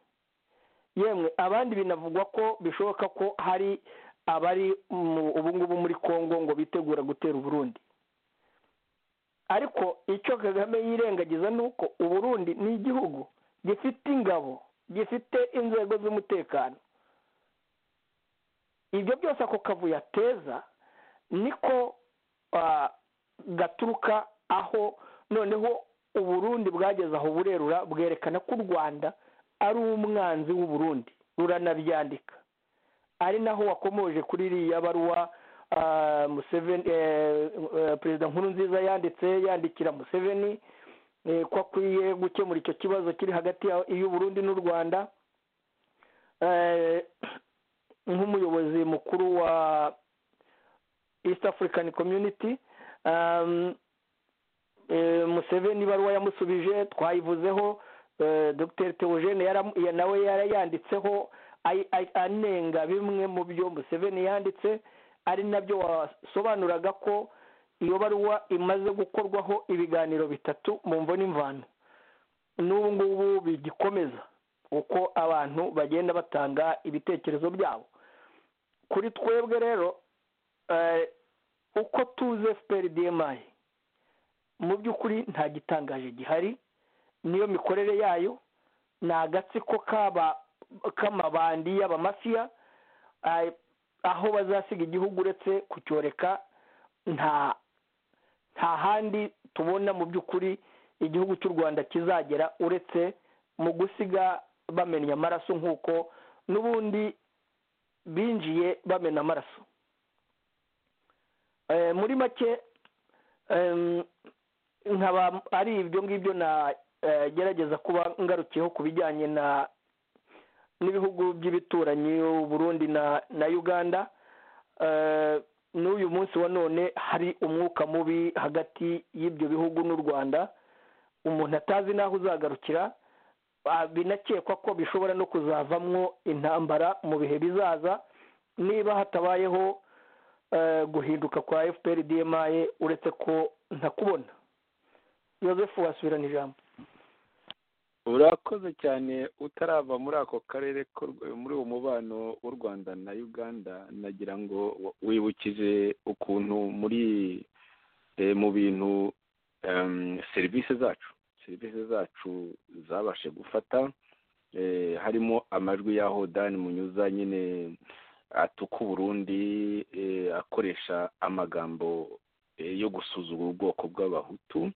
yemwe abandi binavugwa ko bishoboka ko hari abari mu- ubu ngubu muri congo ngo bitegura gutera uburundi ariko icyo kagame yirengagiza ni uko uburundi ni igihugu gifite ingabo gifite inzego z'umutekano ibyo byose ako kavuyo ateza niko ah, gaturuka aho noneho uburundi bwageze aho burerura bwerekana ko u rwanda ari umwanzi w'uburundi ruranabyandika ari naho wakomoje kuri iriya baruwa ah, Museveni eh, eh, perezida nkuru nziza yanditse yandikira Museveni eh, ko akwiye gukemura icyo kibazo kiri hagati ya- y'uburundi n'u rwanda Eh, nk'umuyobozi mukuru wa east african community um, eh, Museveni ibaruwa yamusubije twayivuzeho eh, Dr Theogene yara- ya- nawe yarayanditseho ay- ay- anenga bimwe mu byo Museveni yanditse ari nabyo wasobanuraga ko iyo baruwa imaze gukorwaho ibiganiro bitatu mu mvo n'imvano n'ubu ngubu bigikomeza uko abantu bagenda batanga ibitekerezo byabo kuri twebwe rero eh, uko tuze FPRDMI mu by'ukuri nta gitangaje gihari niyo mikorere yayo ni agatsiko k'aba k'amabandi y'abamafiya ah, aho bazasiga igihugu uretse kucyoreka nta nta handi tubona mu by'ukuri igihugu cy'u rwanda kizagera uretse mu gusiga bamenya amaraso nk'uko n'ubundi binjiye bamena amaraso Eh, muri make em, nkaba ari ibyo ngibyo nagerageza kuba ngarukiyeho ku bijyanye na n'ibihugu by'ibituranyi u Burundi na na uganda Eh, n'uyu munsi wa none hari umwuka mubi hagati y'ibyo bihugu n'u rwanda umuntu atazi n'aho uzagarukira Ba- binakekwa ko bishobora no kuzavamwo intambara mu bihe bizaza niba hatabayeho eh, guhinduka kwa fpr dma uretse ko ntakubona yosefu wasubirana ijambo urakoze cyane utarava muri ako karere ko- muri uwo mubano w'u rwanda na uganda nagira ngo wibukize ukuntu muri eh, mu bintu em, serivisi zacu serivisi zacu zabashe gufata eh, harimo amajwi y'aho dan munyuza nyine atuka uburundi eh, akoresha amagambo eh, yo gusuzugura ubwoko bw'abahutu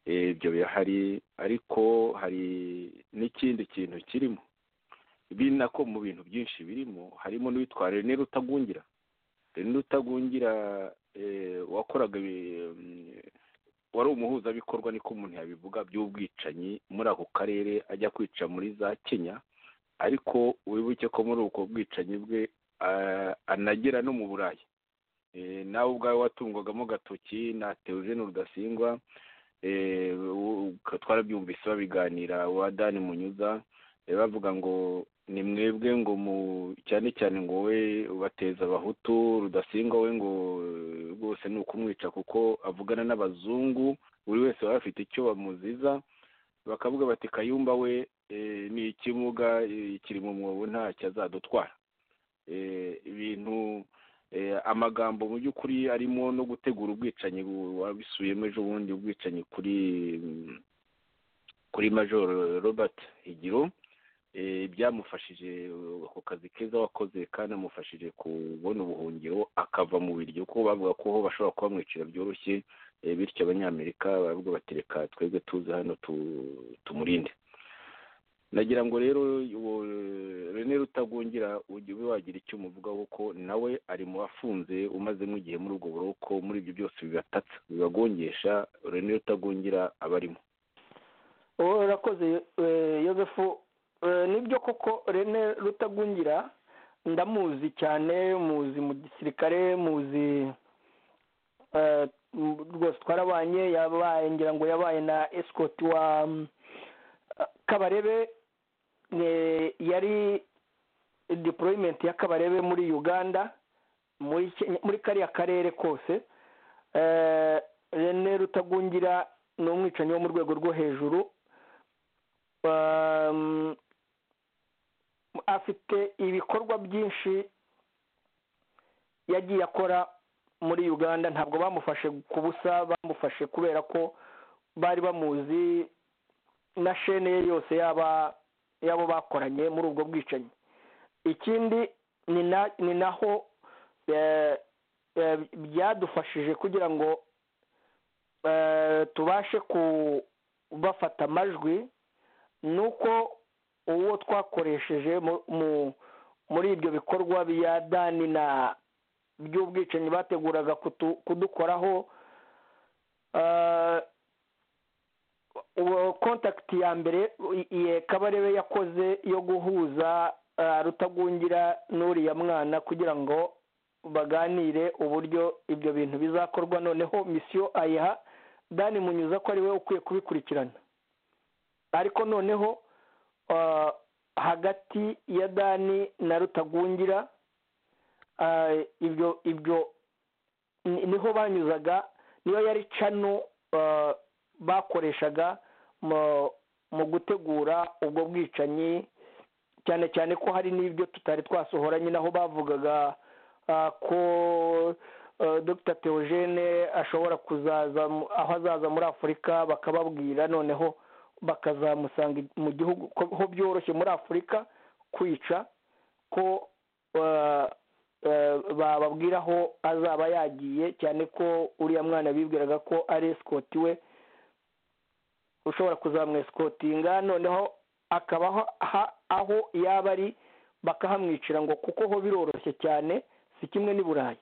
Eh, ibyo bihari ariko hari n'ikindi kintu kirimo biri nako mu bintu byinshi birimo harimo n'uwitwa rene rutagungira rene rutagungira eh, wakoraga ibi- mm, wari umuhuzabikorwa niko umuntu yabivuga by'ubwicanyi muri ako karere ajya kwica muri za kenya ariko wibuke ko muri ubwo bwicanyi bwe ah, anagera no mu burayi Eh, nawe ubwawe watungwagamo agatoki na teogene rudasingwa eh, u- u- twarabyumvise babiganira wa dani munyuza eh, bavuga ngo ni mwebwe ngo mu cyane cyane ngo we bateza abahutu rudasingwa we ngo eh, rwose ni ukumwica kuko avugana n'abazungu buri wese baba bafite icyo bamuziza bakavuga bati kayumba we eh, ni ikimuga eh, kiri mu mwobo ntacyo azadutwara Eh, ibintu eh, amagambo mu by'ukuri arimo no gutegura ubwicanyi bu- wabisubiyemo ejo bundi ubwicanyi kuri mm, kuri major robert higiro eh, byamufashije eh, ako kazi keza wakoze kanamufashije kubona ubuhungiro akava mu biryo kuko bavuga ko ho bashobora kubamwicira byoroshye eh, bityo abanyamerika baravuga bati reka twebwe tuze hano tu- tumurinde nagira ngo rero uwo rene rutagungira ujye ube wagira icyo umuvugaho kuko nawe ari mu bafunze umaze nk'igihe muri ubwo buroko muri ibyo byose bibatatsa bibagongesha rene rutagungira aba arimo wowe urakoze eh, yozefu Eh, nibyo koko rene rutagungira ndamuzi cyane muzi mu gisirikare muzi eh, m- rwose twarabanye yabaye ngira ngo yabaye na escort wa mm, kabarebe eh, yari deployment ya kabarebe muri uganda muri Kenya- muri kariya karere kose Eh, rene rutagungira ni umwicanyi wo mu rwego rwo hejuru Um, afite ibikorwa byinshi yagiye akora muri uganda ntabwo bamufashe ku busa bamufashe kubera ko bari bamuzi na shene ye yose yaba y'abo bakoranye muri ubwo bwicanyi ikindi ni na- ni naho eh, eh, byadufashije kugira ngo eh, tubashe kubafata amajwi nuko uwo twakoresheje mu- mu- muri ibyo bikorwa bya dani na by'ubwicanyi bateguraga kutu- kudukoraho eh, uwo kontakiti ya mbere i- iye kabarebe yakoze yo guhuza eh, rutagungira n'uriya mwana kugira ngo baganire uburyo ibyo bintu bizakorwa noneho misiyo ayiha dani munyuza ko ari we ukwiye kubikurikirana ariko noneho ah, hagati ya dani na rutagungira ah, ibyo ibyo ni- niho banyuzaga niyo yari cano ah, bakoreshaga mu mu gutegura ubwo bwicanyi cyane cyane ko hari n'ibyo tutari twasohoranye naho bavugaga ah, ko ah, dr theogene ashobora kuzaza mu- aho azaza muri afurika bakababwira noneho bakazamusanga mu gihugu ko- ho byoroshye muri afurika kwica ko eh, eh, bababwira aho azaba yagiye cyane ko uriya mwana bibwiraga ko ari esikoti we ushobora kuzamwesikotinga noneho akaba aho- aha- aho yaba ari bakahamwicira ngo kuko ho biroroshye cyane si kimwe n'i burayi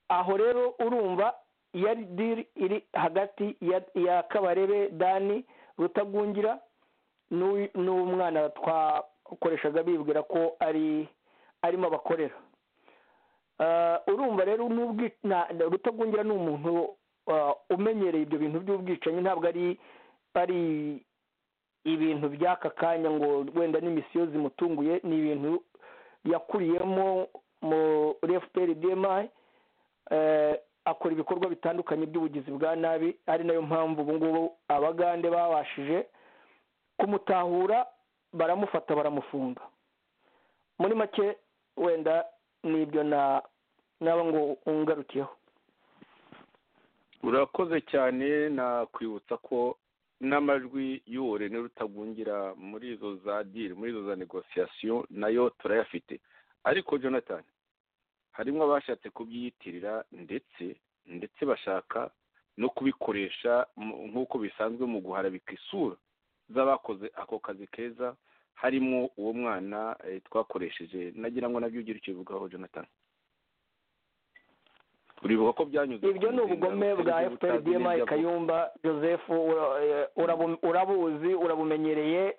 aho rero urumva yari diri iri hagati ya, ya kabarebe dani rutagungira n'uyu- n'umwana twakoreshaga bibwira ko ari arimo abakorera Eh, urumva rero n'ubwi- na- na- rutagungira ni umuntu eh, umenyereye ibyo bintu by'ubwicanyi ntabwo ari ari ibintu by'aka kanya ngo wenda n'imisiyo zimutunguye ni ibintu yakuriyemo muri fpr dmi eh, akora ibikorwa bitandukanye by'ubugizi bwa nabi ari nayo mpamvu ubu ngubu abagande babashije kumutahura baramufata baramufunga muri make wenda nibyo naba ngo ungarukiyeho urakoze cyane nakwibutsa ko n'amajwi y'uburene rutagungira muri izo za diri muri izo za negosiyasiyo nayo turayafite ariko jonathan harimo abashatse kubyiyitirira ndetse ndetse bashaka no kubikoresha nk'uko bisanzwe mu guharabika isura z'abakoze ako kazi keza harimo uwo mwana twakoresheje nagira ngo nabyo ugire icyo ubivugaho jonathan uribuka ko byanyuze ibyo ni ubugome bwa fprdmi kayumba joseph urabuzi urabumenyereye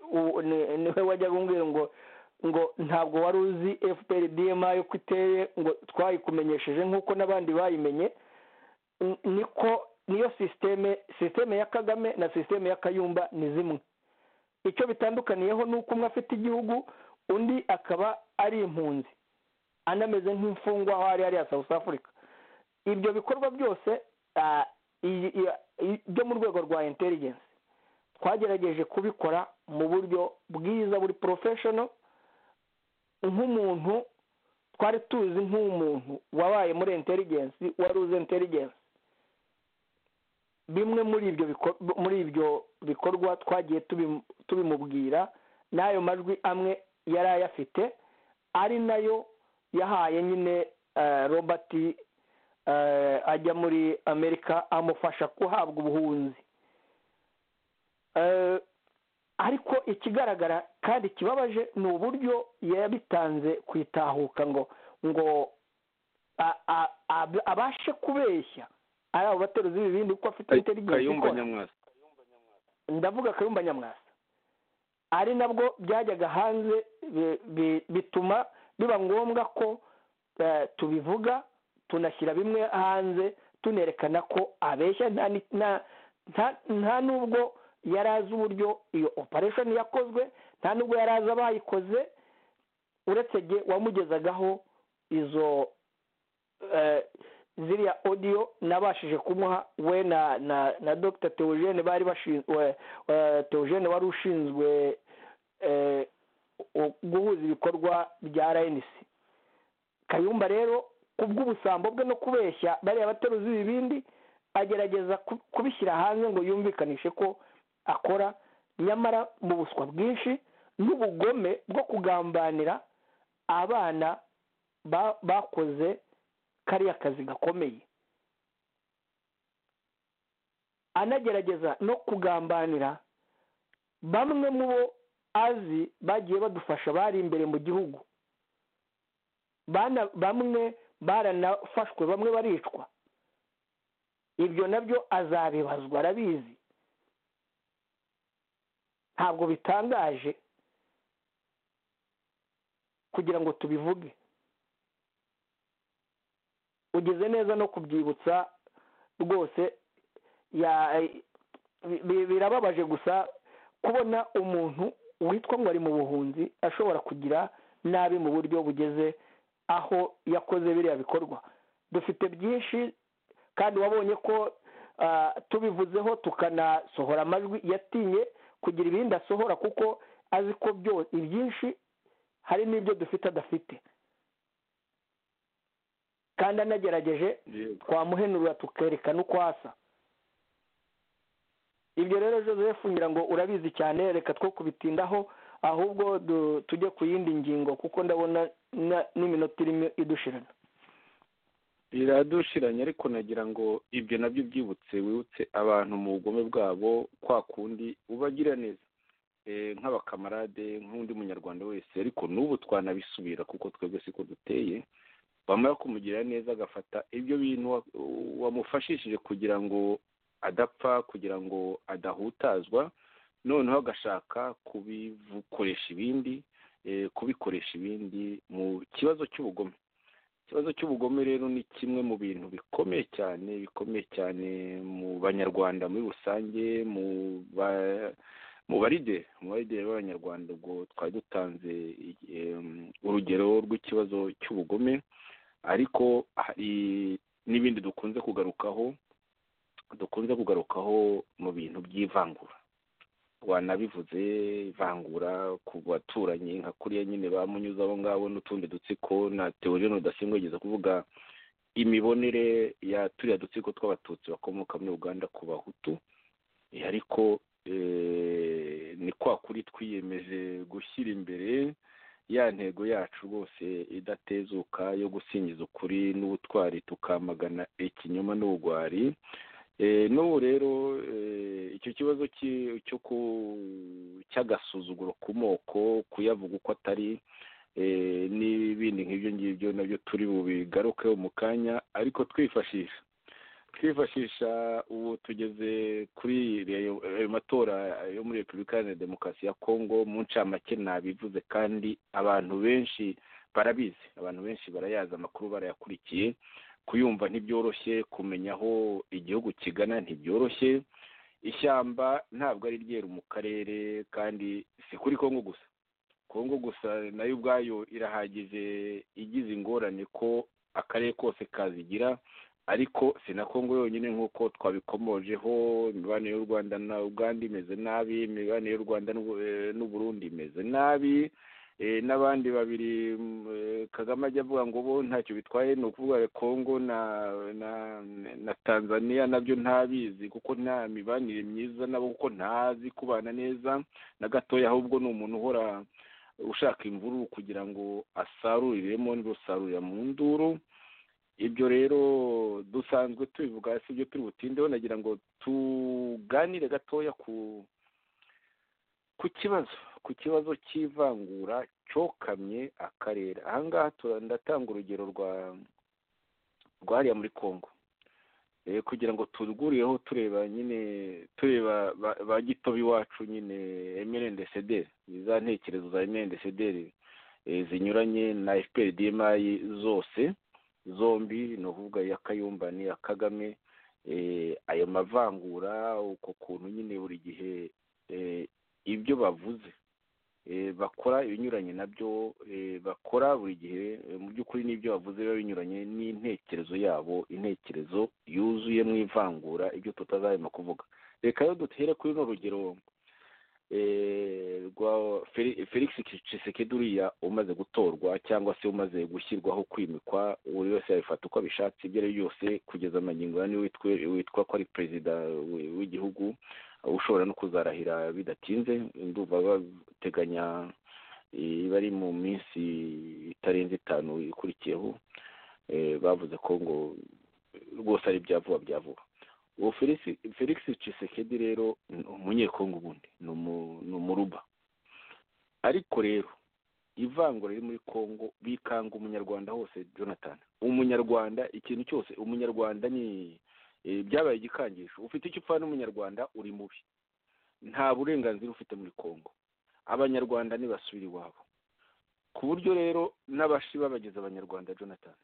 niwe wajyaga umbwira ngo ngo ntabwo wari uzi fprdmi uko iteye ngo twayikumenyesheje nk'uko n'abandi bayimenye niko niyo sisiteme sisiteme ya kagame na sisiteme ya kayumba ni zimwe icyo bitandukaniyeho ni uko umwe afite igihugu undi akaba ari impunzi anameze nk'imfungwa aho ari hariya south africa ibyo bikorwa byose byo mu rwego rwa intelligence twagerageje kubikora mu buryo bwiza buri porofeshono nk'umuntu twari tuzi nk'umuntu wabaye muri intelligence wari uzi intelligence bimwe muri ibyo muri ibyo bikorwa twagiye tubimubwira n'ayo majwi amwe yari ayafite ari nayo yahaye nyine robert ajya muri amerika amufasha guhabwa ubuhunzi ariko ikigaragara kandi kibabaje ni uburyo yabitanze ku itahuka ngo ngo abashe kubeshya ari abo bateruzi b'ibindi kuko afite interigensi ikora ndavuga kayumba nyamwasa ari nabwo byajyaga hanze bituma biba ngombwa ko tubivuga tunashyira bimwe hanze tunerekana ko abeshya nta n'ubwo yari azi uburyo iyo operesheni yakozwe nta n'ubwo yari azi abayikoze uretse ge wamugezagaho izo ziriya odiyo nabashije kumuha we na na dr teogene bari bashinzwe teogene wari ushinzwe guhuza ibikorwa bya rnc kayumba rero kubw'ubusambo bwe no kubeshya bariya bateruzi ibindi agerageza kubishyira hanze ngo yumvikanishe ko akora nyamara mu buswa bwinshi n'ubugome bwo kugambanira abana bakoze kariya kazi gakomeye anagerageza no kugambanira bamwe mu bo azi bagiye badufasha bari imbere mu gihugu bamwe baranafashwe bamwe baricwa ibyo nabyo azabibazwa arabizi ntabwo bitangaje kugira ngo tubivuge ugize neza no kubyibutsa rwose birababaje gusa kubona umuntu witwa ngo ari mu buhunzi ashobora kugira nabi mu buryo bugeze aho yakoze biriya bikorwa dufite byinshi kandi wabonye ko tubivuzeho tukanasohora amajwi yatinye kugira ibindi asohora kuko azi ko ibyinshi hari n'ibyo dufite adafite kandi anagerageje twamuhenurira tukerekana uko asa ibyo rero joseph ngira ngo urabizi cyane reka two kubitindaho ahubwo tujye ku yindi ngingo kuko ndabona n'iminota irimo idushirana iradushiranye ariko nagira ngo ibyo nabyo byibutse wibutse abantu mu bugome bwabo kwa kundi ubagira neza nk'abakamarade nk'undi munyarwanda wese ariko n'ubu twanabisubira kuko twebwe siko duteye wamara kumugira neza agafata ibyo bintu wamufashishije kugira ngo adapfa kugira ngo adahutazwa noneho agashaka kubikoresha ibindi kubikoresha ibindi mu kibazo cy'ubugome ikibazo cy'ubugome rero ni kimwe mu bintu bikomeye cyane bikomeye cyane mu banyarwanda muri rusange mu barideri mu barideri b'abanyarwanda ubwo twari dutanze urugero rw'ikibazo cy'ubugome ariko hari n'ibindi dukunze kugarukaho dukunze kugarukaho mu bintu by'ivangura wanabivuze ivangura ku baturanyi nka kuriya nyine bamunyuze abo ngabo n'utundi dutsiko na teoriyoni udasingwa yigeze kuvuga imibonere ya turiya dutsiko tw'abatutsi bakomoka muri uganda ku bahutu ariko ni kwa kuri twiyemeje gushyira imbere ya ntego yacu rwose idatezuka yo gusingiza ukuri n'ubutwari tukamagana ikinyoma n'ubugwari n'ubu rero icyo kibazo cy'agasuzuguro ku moko kuyavuga uko atari n'ibindi nk'ibyo ngibyo nabyo turi bubigarukeho mu kanya ariko twifashisha twifashisha ubu tugeze kuri ayo matora yo muri repubulika iharanira demokarasi ya kongo mu ncamake nabivuze kandi abantu benshi barabizi abantu benshi barayazi amakuru barayakurikiye kuyumva ntibyoroshye kumenya aho igihugu kigana ntibyoroshye ishyamba ntabwo ari ryeru mu karere kandi si kuri kongo gusa kongo gusa nayo ubwayo irahagije igize ingorane ko akarere kose kazigira ariko si na kongo yonyine nk'uko twabikomojeho imibanire y'u rwanda na uganda imeze nabi imibanire y'u rwanda n'uburundi imeze nabi n'abandi babiri kagame ajya avuga ngo bo ntacyo bitwaye ni ukuvuga kongo na tanzania nabyo ntabizi kuko nta mibanire myiza nabo kuko ntazi kubana neza na gatoya ahubwo ni umuntu uhora ushaka imvururu kugira ngo asaruriremo n'urusarurira mu nduru ibyo rero dusanzwe tubivuga si ibyo turi butindeho nagira ngo tuganire gatoya ku ku kibazo ku kibazo cy'ivangura cyokamye akarere ahangaha ndatanga urugero rwa rwa hariya muri congo kugira ngo turwurireho tureba nyine tureba ba gitobe iwacu nyine emerendesederi za ntekerezo za emerendesederi zinyuranye na efuperi dimayi zose zombi ni ukuvuga iya kayumba n'iya kagame ayo mavangura uko kuntu nyine buri gihe ibyo bavuze bakora ibinyuranye nabyo bakora buri gihe mu by'ukuri n'ibyo bavuze biba binyuranye n'intekerezo yabo intekerezo yuzuye mu ivangura ibyo tutazahema kuvuga reka rero dutere kuri runo rugero rwa felix kisekedi uriya umaze gutorwa cyangwa se umaze gushyirwaho kwimikwa buri wese yabifata uko abishatse ibyo ari byose kugeza amagingo ya witwa ko ari perezida w'igihugu ushobora no kuzarahira bidatinze ndumva bateganya iba ari mu minsi itarenze itanu ikurikiyeho bavuze ko ngo rwose ari bya vuba bya vuba uwo felix cisekedi rero ni umunyekongo ubundi ni umuruba ariko rero ivangura riri muri kongo bikanga umunyarwanda hose jonathan umunyarwanda ikintu cyose umunyarwanda ni byabaye igikangisho ufite icyo upfa n'umunyarwanda uri mubi nta burenganzira ufite muri congo abanyarwanda ntibasubire iwabo ku buryo rero n'abashi babageze abanyarwanda jonathan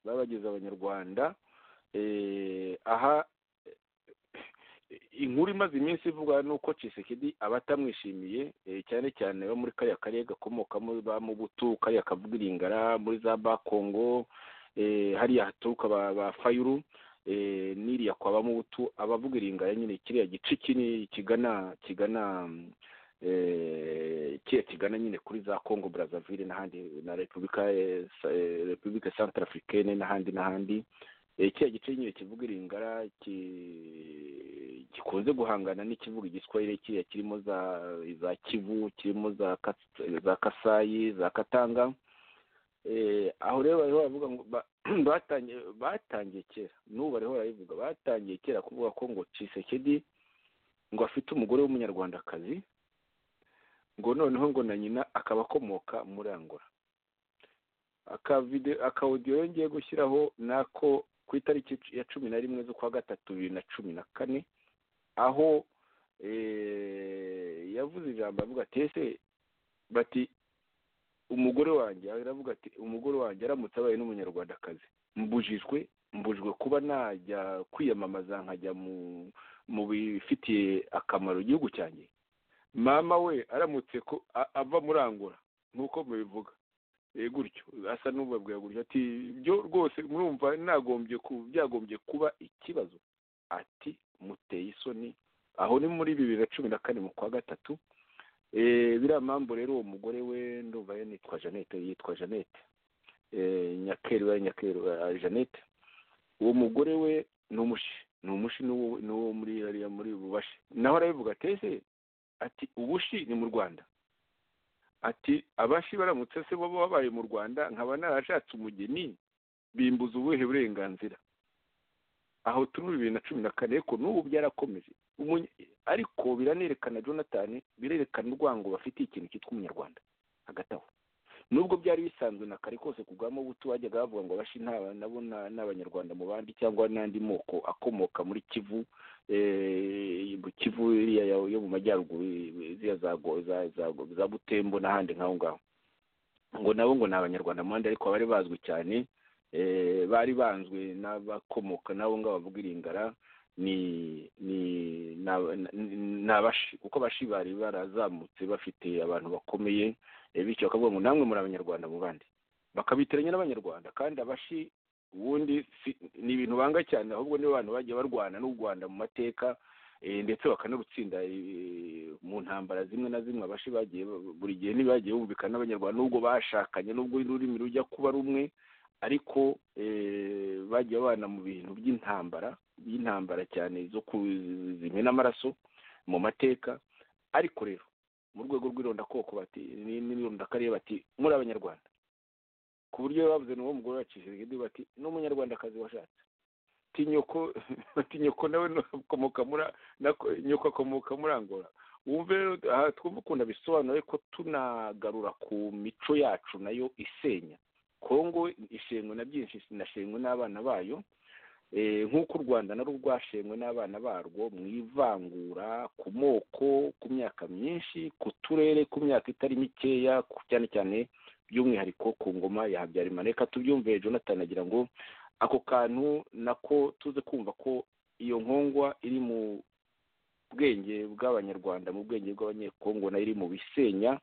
babageze abanyarwanda aha inkuru imaze iminsi ivuga ni uko cisekedi abatamwishimiye cyane cyane bo muri kariya karere gakomokamo ba mubutu kariya kavugiringara muri za bakongo hariya haturuka ba fayuru n'iriya kwa bamubutu abavuga iringaya nyine kiriya gice kinini kigana kigana kiriya kigana nyine kuri za congo brazzaville n'ahandi na repubulika repubulika centre africaine n'ahandi n'ahandi kiriya gice nyine kivuga iringara gikunze guhangana n'ikivuga igiswahili kiriya kirimo za za kivu kirimo za kasayi za katanga aho rero bariho baravuga ngo batangiye kera n'ubu bariho barabivuga batangiye kera kuvuga ko ngo cisekedi ngo afite umugore w'umunyarwandakazi ngo noneho ngo na nyina akaba akomoka muri angora akawudiyo yongeye gushyiraho nako ku itariki ya cumi na rimwe z'ukwa gatatu bibiri na cumi na kane aho yavuze ijambo avuga ati ese bati umugore wanjye aravuga ati umugore wanjye aramutse abaye n'umunyarwandakazi mbujijwe mbujijwe kuba najya kwiyamamaza nkajya mu bifitiye akamaro igihugu cyanjye mama we aramutse ko ava murangura nk'uko mubivuga gutyo asa n'ubabwira gutyo ati ibyo rwose murumva byagombye kuba ikibazo ati muteye isoni aho ni muri bibiri na cumi na kane mu kwa gatatu biriya mpamvu rero uwo mugore we ndumva ye nitwa jeannette yitwa jeannette nyakeri we nyakeri jeannette uwo mugore we ni umushi ni umushi ni uwo muri hariya muri bubashi naho arabivuga ateze ati ubushi ni mu rwanda ati abashi baramutse se bo babaye mu rwanda nkaba narashatse umugeni bimbuza ubuhe burenganzira aho turi muri bibiri na cumi na kane ariko n'ubu byarakomeje ariko biranerekana jonathan birerekana urwango bafitiye ikintu cyitwa umunyarwanda hagati aho nubwo byari bisanzwe na kare kose ku bwa mubutu bajyaga bavuga ngo abashi nabo ni abanyarwanda mu bandi cyangwa n'andi moko akomoka muri kivu mu kivu yo mu majyaruguru za butembo n'ahandi nk'aho ngaho ngo nabo ngo ni abanyarwanda mu bandi ariko bari bazwi cyane bari banzwe n'abakomoka n'abo ngabo bavuga iringara ni ni abashi kuko abashi bari barazamutse bafite abantu bakomeye bityo bakavuga ngo namwe muri abanyarwanda mu bandi bakabitiranya n'abanyarwanda kandi abashi ubundi ni ibintu banga cyane ahubwo nibo bantu bagiye barwana n'u rwanda mu mateka ndetse bakanarutsinda mu ntambara zimwe na zimwe abashi bagiye buri gihe ntibagiye bumvikana n'abanyarwanda n'ubwo bashakanye n'ubwo ururimi rujya kuba rumwe ariko bagiye babana mu bintu by'intambara by'intambara cyane zo zimena amaraso mu mateka ariko rero mu rwego rw'irondakoko bati n'irondakarere bati muri abanyarwanda ku buryo bavuze n'uwo mugore wacishije ibyo bati n'umunyarwandakazi washatse tinyoko tinyoko nawe akomoka muri nyoko akomoka muri angola wumve rero aha twumva ukuntu abisobanura ariko tunagarura ku mico yacu nayo isenya kongo ishengwe na byinshi inashengwe n'abana bayo nk'uko u rwanda narwo rwashengwe n'abana barwo mu ivangura ku moko ku myaka myinshi ku turere ku myaka itari mikeya cyane cyane by'umwihariko ku ngoma ya habyarimana reka tubyumve jonathan agira ngo ako kantu nako tuze kumva ko iyo nkongwa iri mu bwenge bw'abanyarwanda mu bwenge bw'abanyekongo nayo iri mu bisenya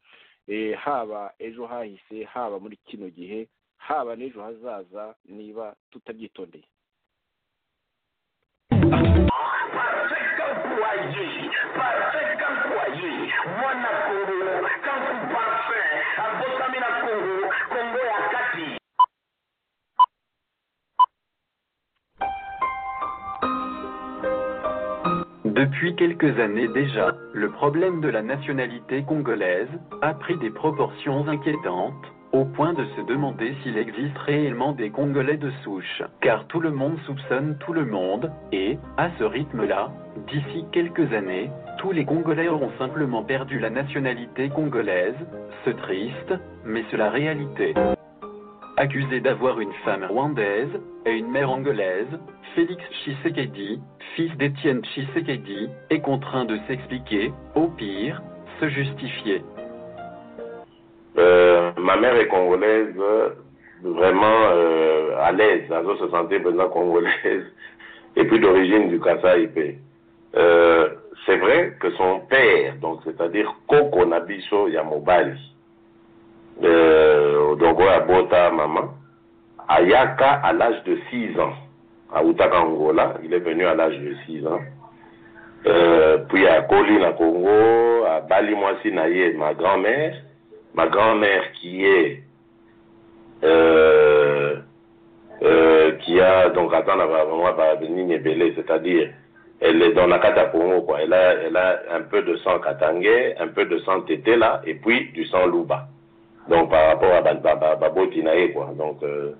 haba ejo hahise haba muri kino gihe haba n'ejo hazaza niba tutabyitondeye Wanafika ukuaji, wanafika ukuaji, mwana Kongo, kanku parfum, abotamina Kongo, Kongo ya kati. Depuis quelques années déjà, le problème de la nationalité congolaise a pris des proportions inquiétantes, au point de se demander s'il existe réellement des Congolais de souche, car tout le monde soupçonne tout le monde, et, à ce rythme-là, d'ici quelques années, tous les Congolais auront simplement perdu la nationalité congolaise, ce triste, mais c'est la réalité. Accusé d'avoir une femme rwandaise et une mère angolaise, Félix Tshisekedi, fils d'Étienne Tshisekedi, est contraint de s'expliquer, au pire, se justifier. Euh, ma mère est congolaise, vraiment euh, à l'aise. Elle se sentait vraiment congolaise et puis d'origine du Kasaïpé. Euh, c'est vrai que son père, donc c'est-à-dire Koko Nabiso Yamobali, euh, Odogo Abota Maman, Ayaka à l'âge de 6 ans, à Outaka Angola, il est venu à l'âge de 6 ans. Euh, puis à Kolina Congo, à Bali Naye, ma grand-mère, ma grand-mère qui est euh, euh, qui a donc attends c'est-à-dire elle est dans la Katapongo quoi elle a elle a un peu de sang katangé un peu de sang tétéla et puis du sang louba donc par rapport à Babotinae quoi donc euh,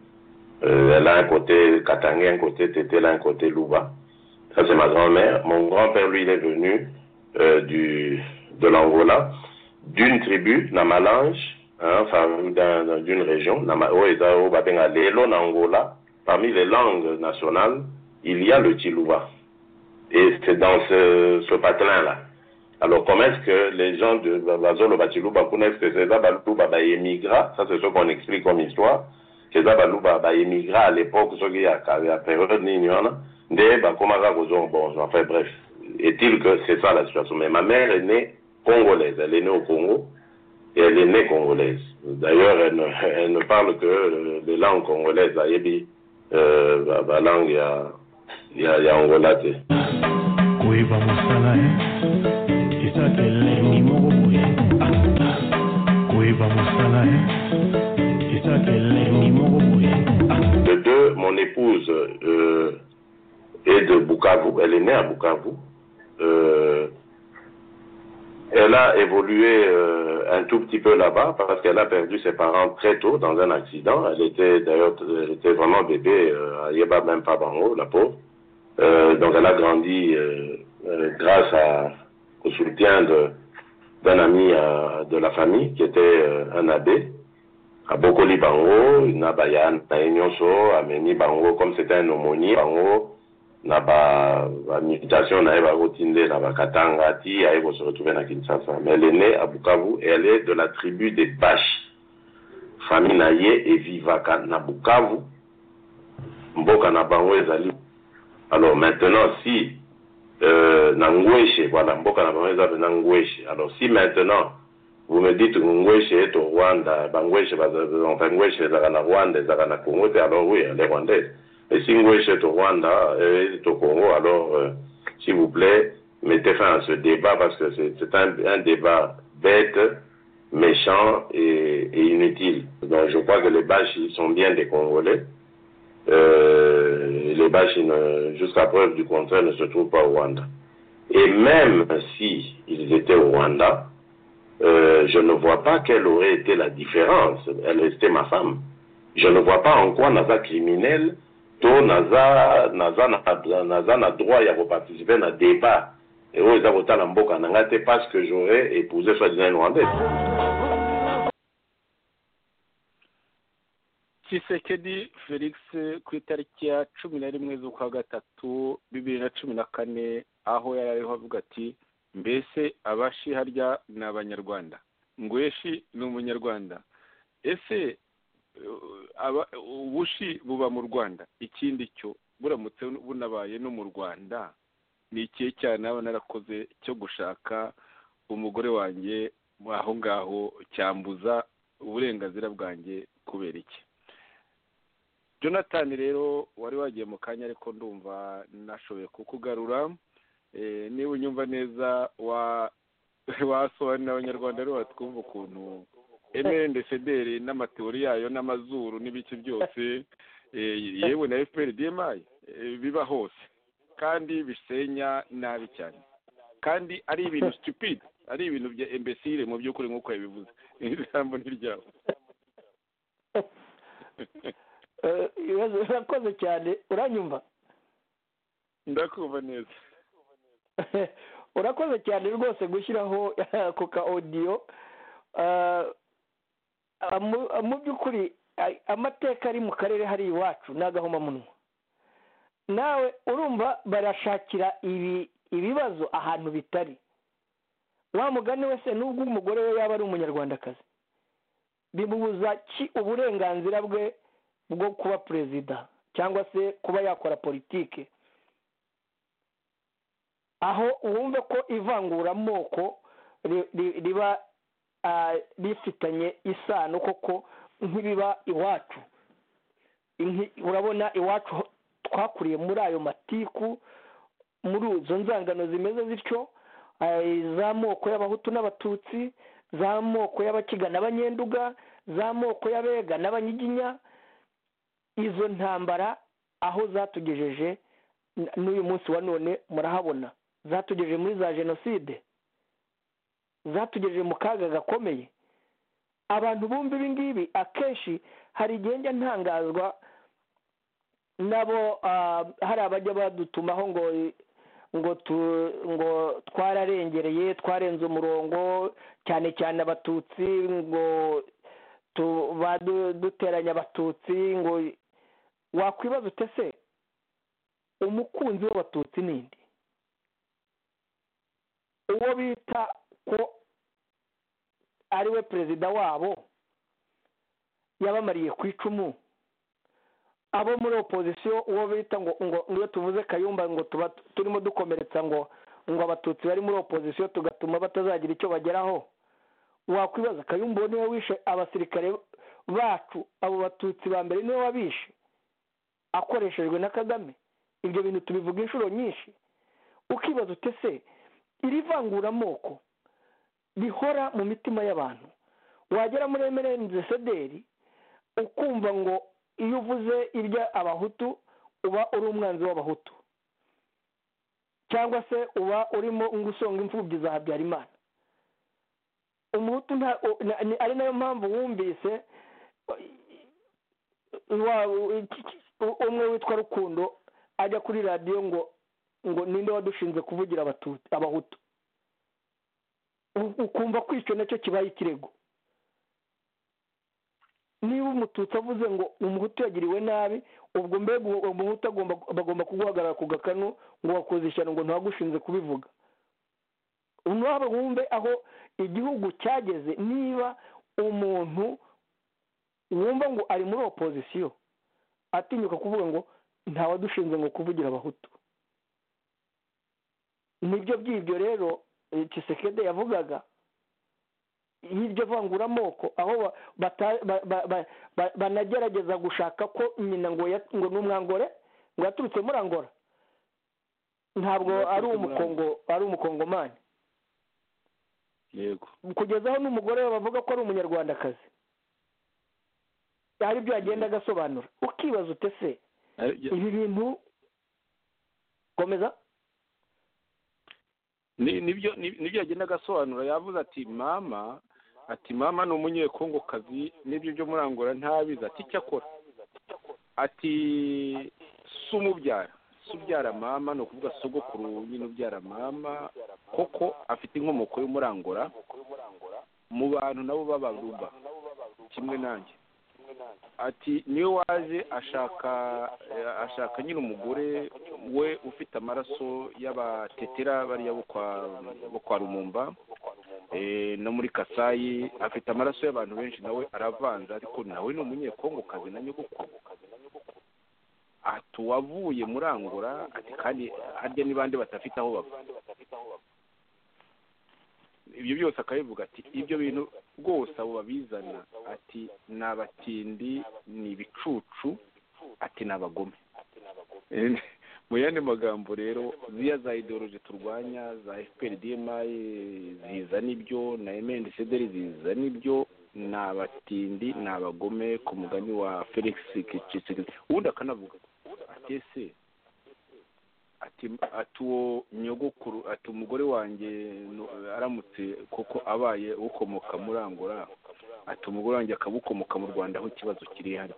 elle a un côté katangé un côté tétéla un côté louba ça c'est ma grand-mère mon grand-père lui il est venu du de l'Angola d'une tribu, Namalange, hein, enfin, d'une région, Angola, parmi les langues nationales, il y a le Chilouba. Et c'est dans ce, ce patin-là. Alors, comment est-ce que les gens de Bazolo Bachilouba connaissent que c'est Babalouba émigra Ça, c'est ce qu'on explique comme histoire. C'est Babalouba émigra à l'époque, ce qu'il y a, la période Ninyana, de Bakomaga Bon, enfin, bref. Est-il que c'est ça la situation Mais ma mère est née congolaise. Elle est née au Congo et elle est née congolaise. D'ailleurs, elle, elle, ne parle que les langues congolaises. Ayebi, euh, la langue, il y a, y a, y a Angola. Oui. ba mosala eh. esakele ni moko boye Ah, ah. koyeba mosala eh. esakele ni moko boye Ah, ah. De deux, mon épouse euh, est de Bukavu. Elle est née à Bukavu. Euh, elle a évolué euh, un tout petit peu là-bas parce qu'elle a perdu ses parents très tôt dans un accident. Elle était d'ailleurs elle était vraiment bébé euh, à Yeba même pas Bango, la pauvre. Euh, donc elle a grandi euh, euh, grâce à, au soutien de- d'un ami euh, de la famille qui était euh, un abbé à Bokoli Bango, Nabayan, Naenyonso, Ameni Bango, comme c'était un aumônier Bango, Naba, la mutation, Naeba Rotinde, Naba Katanga, Ti, Aego se retrouvait à Kinshasa. Mais elle est née à Bukavu et elle est de la tribu des Bash, famille Naye et Vivaka, na Bukavu, Mboka na Bango Ezali. Alors maintenant, si, euh, na Ngweshe, voilà, Mboka na Bango Ezali na Ngweshe. Alors si maintenant, vous me dites ngweshe est au Rwanda, bangweshe baza- enfin ngweshe ezalaka na Rwanda, ezalaka na Congo te, alors oui, elle est rwandaise. Et si ngweshe est au Rwanda, elle est au Congo, alors euh, s'il vous plaît, mettez fin à ce débat parce que c'est c'est un, un débat bête, méchant et, et inutile. Donc je crois que les Baches, ils sont bien des Congolais. Euh, les Baches, ils ne- jusqu'à preuve du contraire, ne se trouvent pas au Rwanda. Et même si ils étaient au Rwanda, euh, je ne vois pas quelle aurait été la différence. Elle restait ma femme. Je ne vois pas en quoi Naza criminel, to Naza, Naza, na- Naza na droit ya participer à un débat. Et aux avocats Namboka Nangate parce que j'aurais épousé soi-disant une Rwandaise. kisekedi felix ku itariki ya cumi na rimwe z'ukwa gatatu bibiri na cumi na kane aho yari ariho avuga ati mbese abashi harya ni abanyarwanda ngweshi ni umunyarwanda ese uh, aba- ubushi buba mu rwanda ikindi cyo buramutse bunabaye no mu rwanda ni ikihe cyaha naba narakoze cyo gushaka umugore wanjye aho ngaho cyambuza uburenganzira bwanjye kubera iki jonathan rero wari wagiye mu kanya ariko ndumva nashoboye kukugarura Eh, niba unyumva neza wa wasobanurira abanyarwanda rero batwumva ukuntu emerende federi n'amateori yayo n'amazuru n'ibiki byose eh, yewe na fpr dmi eh, biba hose kandi bisenya nabi cyane kandi ari ibintu stupid ari ibintu bya imbesire mu by'ukuri nk'uko yabivuze iri jambo ni ryabo Eh, ibibazo birakoze cyane uranyumva ndakumva neza urakoze cyane rwose gushyiraho ako ka odiyo Ah, ah, mu- ah, mu by'ukuri ah, amateka ari mu karere hari iwacu ni agahomamunwa nawe urumva barashakira ibi ibibazo ahantu bitari wa mugani wese n'ubwo umugore we yaba ari umunyarwandakazi bimubuza ki uburenganzira bwe bwo kuba perezida cyangwa se kuba yakora politike aho wumve ko ivanguramoko ri- ri- riba ah, rifitanye isano koko nk'ibiba iwacu Nki- urabona iwacu ho- twakuriye muri ayo matiku muri izo nzangano zimeze zityo iz'amoko y'abahutu n'abatutsi z'amoko y'abakiga n'abanyenduga z'amoko y'abega n'abanyiginya izo ntambara aho zatugejeje n- n'uyu munsi wa none murahabona zatugejeje muri za jenoside zatugejeje mu kaga gakomeye abantu bumva ibi ngibi akenshi hari igihe njya ntangazwa nabo ah, hari abajya badutumaho ngo ngo tu ngo twararengereye twarenze umurongo cyane cyane abatutsi ngo tu badu- duteranya abatutsi ngo wakwibaza ute se umukunzi w'abatutsi ninde uwo bita ko ari we perezida wabo yabamariye ku icumu abo muri opozisiyo uwo bita ngo ngo niyo tuvuze kayumba ngo tuba turimo dukomeretsa ngo ngo abatutsi bari muri opozisiyo tugatuma batazagira icyo bageraho wakwibaza kayumba uwo niwe wishe abasirikare bacu abo batutsi ba mbere niwe wabishe akoreshejwe na kagame ibyo bintu tubivuga inshuro nyinshi ukibaza utese iri vanguramoko rihora mu mitima y'abantu wagera muri emerenze sederi ukumva ngo iyo uvuze ibya abahutu uba uri umwanzi w'abahutu cyangwa se uba urimo usonga imfubyi za habyarimana umuhutu nta o- na- ni- ari nayo mpamvu wumvise wa- iki- iki- umwe witwa rukundo ajya kuri radiyo ngo ngo ninde wadushinze kuvugira Abatutsi- abahutu u- ukumva ko icyo nacyo kibaye ikirego niba umututsi avuze ngo umuhutu yagiriwe nabi ubwo mbega uwo umuhutu agomba bagomba kuguhagarara ku gakanu ngo wakoze ishyano ngo ntawagushinze kubivuga nabo wumve aho igihugu cyageze niba umuntu wumva ngo ari muri opozisiyo atinyuka kuvuga ngo ntawadushinze ngo kuvugira abahutu nibyo by'ibyo rero eh, Tshisekedi yavugaga y'iryo vanguramoko aho ba- bata- ba- ba- ba- ba- banagerageza gushaka ko nyina ngo ya- ngo ni umwangore ngo yaturutse muri angora ntabwo ari umukongo ari umukongomani yego kugeza aho n'umugore we bavuga ko ari umunyarwandakazi hari ibyo yagenda agasobanura ukibaza utese Ari- ya- ibi bintu komeza ni- nibyo ni- nibyo yagenda agasobanura yavuze ati mama ati mama ni umunyekongokazi n'ibyo byo muri angola ntabizi ati icyo akora ati si umubyara si ubyara mama ni ukuvuga sogokuru nyine ubyara mama koko afite inkomoko y'umurangora mu bantu nabo b'abaruba kimwe nanjye ati niyo waje ashaka eh, ashaka nyine umugore we ufite amaraso y'abatetera bariya bo kwa bo kwa rumumba eh, no muri kasayi afite amaraso y'abantu benshi nawe aravanze ariko nawe ni umunyekongokazi na nyogokuru ati uwavuye muri angola ati kandi harya ni bande badafite aho bava ibyo byose akabivuga ati ibyo bintu rwose abo babizana ati ni abatindi ni ibicucu ati ni abagome mu yandi magambo rero ziriya za ideoloji turwanya za fpr dmi ziza n'ibyo na mndcdr ziza n'ibyo ni abatindi ni abagome ku mugani wa felix kicisegisi ubundi akanavuga ati ese ati ati uwo nyogokuru ati umugore wanjye no- aramutse kuko abaye ukomoka muri angola ati umugore wanjye akabukomoka mu rwanda aho ikibazo kiri harya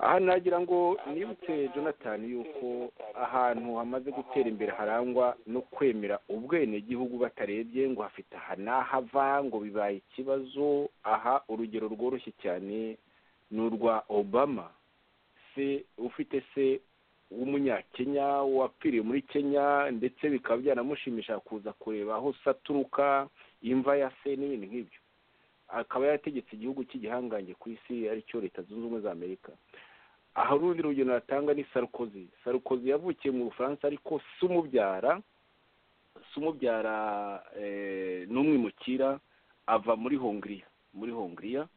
aha nagira ngo nibutse jonathan yuko ahantu hamaze gutera imbere harangwa no kwemera ubwenegihugu batarebye ngo hafite aha n'ahava ngo bibaye ikibazo aha urugero rworoshye cyane ni urwa obama se ufite se w'umunyakenya wapfiriye muri kenya ndetse bikaba byanamushimisha kuza kureba aho se aturuka imva ya se n'ibindi nk'ibyo akaba yarategetse igihugu cy'igihangange ku isi aricyo leta zunze ubumwe za amerika aha urundi rugero natanga ni sarukozi sarukozi yavukiye mu bufaransa ariko si umubyara si umubyara eh, n'umwimukira ava muri hongiriya muri hongiriya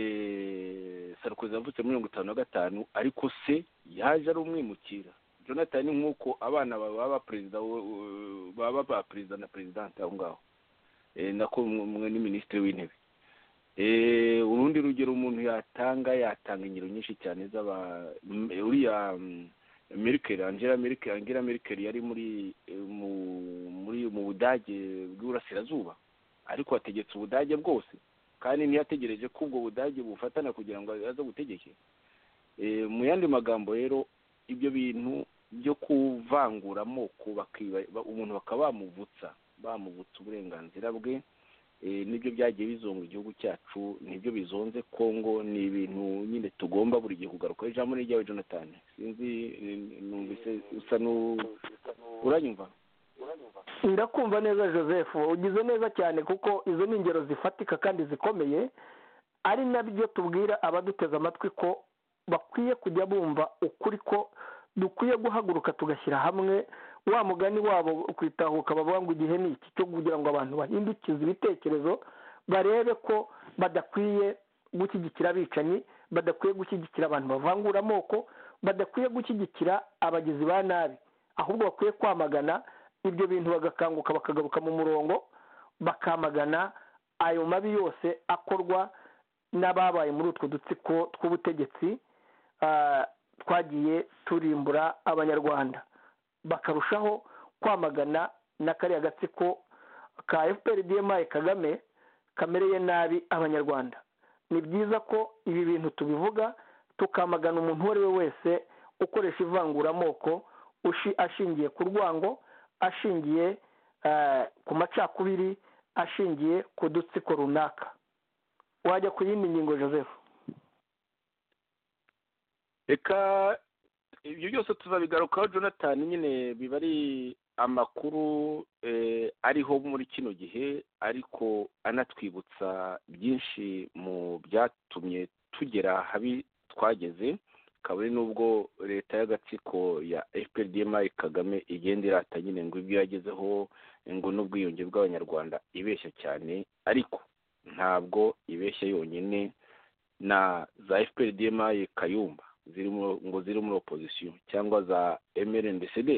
eh, sarukozi yavutse muri mirongo itanu na gatanu ariko se yaje ari umwimukira jonathan ni nk'uko abana ba- baba perezida wo- baba ba perezida na perezidante aho ngaho Eh, nako umwe ni minisitiri w'intebe Eh, urundi rugero umuntu yatanga yatanga ingero nyinshi cyane z'aba m- uriya mm, merkel angela merkel angela merkel yari muri eh, mu muri mu budage bw'iburasirazuba ariko yategetse ubudage bwose kandi ntiyategereje ko ubwo budage bufatana kugira ngo aze butegeke Eh, mu yandi magambo rero ibyo bintu byo kuvangura amoko bakiba- ba- umuntu bakaba bamuvutsa bamuvutsa uburenganzira bwe eh, nibyo byagiye bizonga igihugu cyacu nibyo bizonze kongo ni ibintu nyine tugomba buri gihe kugaruka ijambo ni iryawe jonathan sinzi eh, numvise usa nu uranyumva ndakumva neza joseph ugize neza cyane kuko izo ni ingero zifatika kandi zikomeye ari nabyo tubwira abaduteze amatwi ko bakwiye kujya bumva ukuri ko dukwiye guhaguruka tugashyira hamwe wa mugani wabo kwitahuka bavuga ngo igihe ni iki cyo kugira ngo abantu bahindukize ibitekerezo barebe ko badakwiye gushyigikira abicanyi badakwiye gushyigikira abantu bavangura amoko badakwiye gushyigikira abagizi ba nabi ahubwo bakwiye kwamagana ibyo bintu bagakanguka bakagaruka mu murongo bakamagana ayo mabi yose akorwa n'ababaye muri utwo dutsiko tw'ubutegetsi ah, twagiye turimbura abanyarwanda bakarushaho kwamagana na kariya gatsiko ka fpr dmi kagame kamereye nabi abanyarwanda ni byiza ko ibi bintu tubivuga tukamagana umuntu uwo ari we wese ukoresha ivanguramoko ushi- ashingiye ku rwango ashingiye eh, ku macakubiri ashingiye ku dutsiko runaka wajya ku yindi ngingo joseph reka ibyo byose tuzabigarukaho jonathan nyine biba ari amakuru eh, ariho muri kino gihe ariko anatwibutsa byinshi mu byatumye tugera habi twageze kabone n'ubwo leta y'agatsiko ya fprdmi kagame igenda irata nyine ngo ibyo yagezeho ngo n'ubwiyunge bw'abanyarwanda ibeshya cyane ariko ntabwo ibeshya yonyine na za fprdmi kayumba zirimo ngo ziri muri opozisiyo cyangwa za mrndcd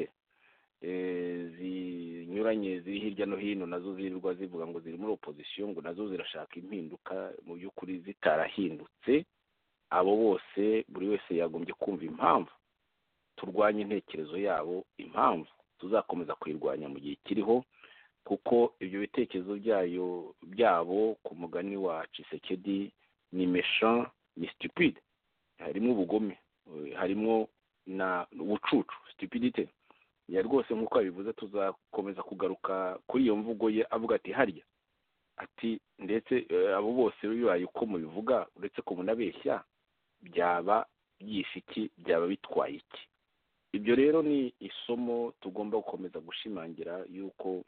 eh, zinyuranye ziri hirya no hino nazo zirirwa zivuga ngo ziri muri opozisiyo ngo nazo zirashaka impinduka mu by'ukuri zitarahindutse abo bose buri wese yagombye kumva impamvu turwanye intekerezo yabo impamvu tuzakomeza kuyirwanya mu gihe kiriho kuko ibyo bitekerezo byayo byabo ku mugani wa cisekedi ni méchant ni stupide harimo ubugome eh, harimo na ubucucu stupidite ya rwose nk'uko yabivuze tuzakomeza kugaruka kuri iyo mvugo ye avuga ati harya ati ndetse eh, abo bose bibaye uko mubivuga uretse ko munabeshya byaba byishe iki byaba bitwaye iki ibyo rero ni isomo tugomba gukomeza gushimangira yuko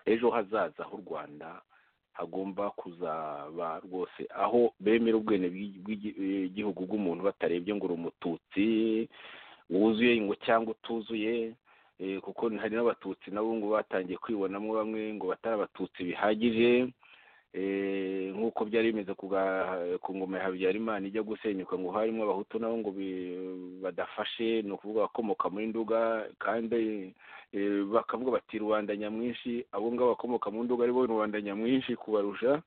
ejo hazaza h'u rwanda hagomba kuzaba rwose aho bemera ubwene bw'igihugu bw'umuntu batarebye ngo uri umututsi wuzuye ngo cyangwa utuzuye eh, kuko hari n'abatutsi nabo ngo batangiye kwibonamo bamwe ngo batari abatutsi bihagije eh, nk'uko byari bimeze ku ga- ku ngoma ya habyarimana ijya gusenyuka ngo harimo abahutu nabo ngo bi- badafashe ni ukuvuga abakomoka muri nduga kandi eh, bakavuga bati rubanda nyamwinshi abo ngabo bakomoka mu nduga ari bo rubanda nyamwinshi kubarusha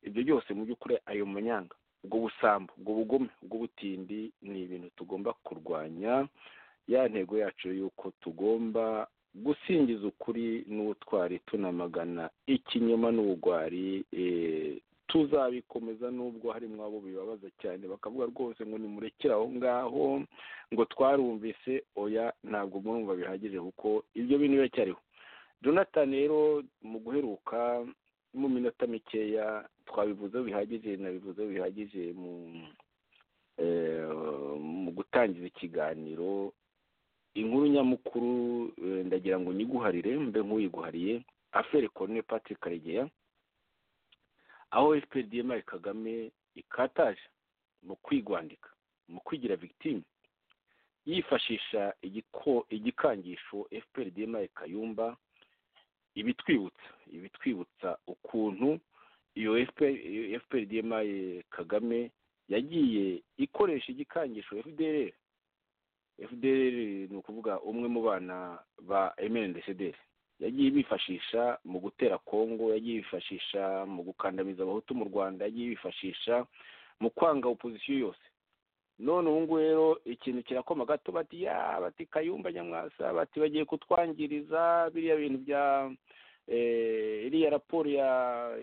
ibyo byose mu by'ukuri ayo manyanga ubwo busambo ubwo bugome ubwo butindi ni ibintu tugomba kurwanya ya ntego yacu y'uko tugomba gusingiza ukuri n'ubutwari tunamagana ikinyoma n'ubugwari eh, tuzabikomeza nubwo harimo abo bibabaza cyane bakavuga rwose ngo nimurekere aho ngaho ngo twarumvise oya ntabwo murumva bihagije kuko ibyo bintu biracyariho jonathan rero mu guheruka mu minota mikeya twabivuzeho bihagije nabivuzeho bihagije mu eh, mu gutangiza ikiganiro inkuru nyamukuru eh, ndagira ngo nyiguharire mbe nk'uyiguhariye afere colonel patrick karegeya aho fprdm kagame ikataje mu kwigwandika mu kwigira victime yifashisha igiko- igikangisho fprdm kayumba ibitwibutsa ibitwibutsa ukuntu iyo fprdm kagame yagiye ikoresha igikangisho fdr fdr ni ukuvuga umwe mu bana ba mndcd yagiye bifashisha mu gutera kongo yagiye bifashisha mu gukandamiza abahutu mu rwanda yagiye bifashisha mu kwanga opozisiyo yose none ubu ngubu rero ikintu kirakoma gato bati ya bati kayumba nyamwasa bati bagiye kutwangiriza biriya bintu bya eh, iriya raporo ya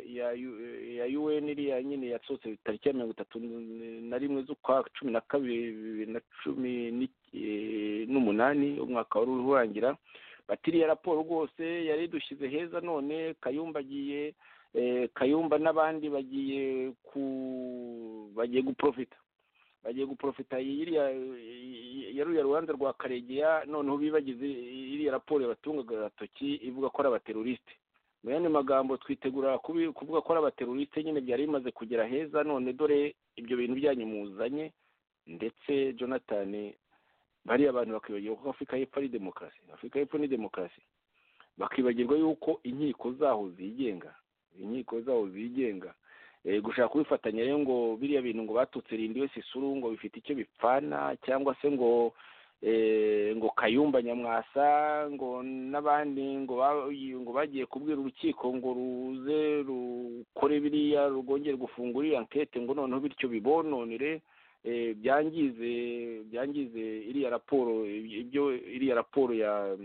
ya U- ya UN iriya nyine yasohotse tariki ya mirongo itatu na rimwe z'ukwa cumi na kabiri bibiri na cumi n'iki- eh, n'umunani umwaka wari uri urangira bati iriya raporo rwose yari idushyize heza none kayumba agiye eh, kayumba n'abandi bagiye ku bagiye guprofita bagiye guprofita iriya yaruriya rubanza rwa karegeya noneho bibagize iriya raporo yabatungaga agatoki ivuga ko ari abateroriste mu yandi magambo twitegura kubi- kuvuga ko ari abateroriste nyine byari bimaze kugera heza none dore ibyo bintu byanyu muzanye ndetse jonathan bariya abantu bakibagirwa ko afurika y'epfo ari demokarasi afurika y'epfo ni demokarasi bakibagirwa yuko inkiko zaho zigenga inkiko zaho zigenga Eh, gushaka kubifatanya rero ngo biriya bintu ngo batutse rindi wese isuru ngo bifite icyo bipfana cyangwa se ngo eh, ngo kayumba nyamwasa ngo n'abandi ngo ba- ngo bagiye kubwira urukiko ngo ruze rukore biriya rwongere gufungura iriya nkete ngo noneho bityo bibononere eh, byangize byangize iriya raporo ibyo iriya raporo ya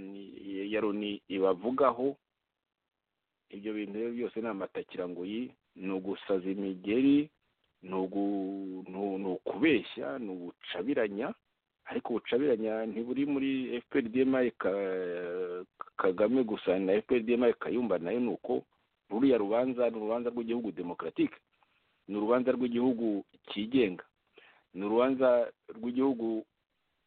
ya loni ibavugaho ibyo bintu rero byose ni amatakirangoyi ni ugusaza imigeri ni ugu- ni u- ni ukubeshya ni ubucabiranya ariko ubucabiranya ntiburi muri fpr dmi kagame gusa na fpr dmi kayumba nayo ni uko ruriya rubanza ni urubanza rw'igihugu demokaratike ni urubanza rw'igihugu cyigenga ni urubanza rw'igihugu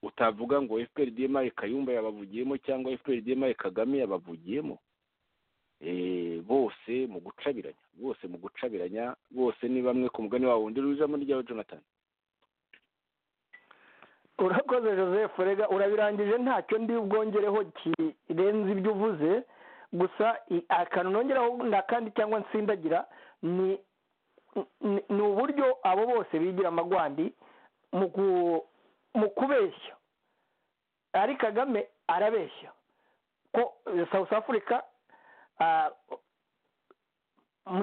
utavuga ngo fpr dmi kayumba yabavugiyemo cyangwa fpr dmi kagame yabavugiyemo Eh, bose mu gucabiranya bose mu gucabiranya bose ni bamwe ku mugani wabo wundi rujamo ryawe jonathan urakoze joseph rega urabirangije ntacyo ndi bwongereho kirenze ibyo uvuze gusa i- akantu nongeraho ndakandi cyangwa nsindagira ni ni- ni uburyo abo bose bigira amagwandi mu ku- mu kubeshya ari kagame arabeshya ko eh, south africa ah,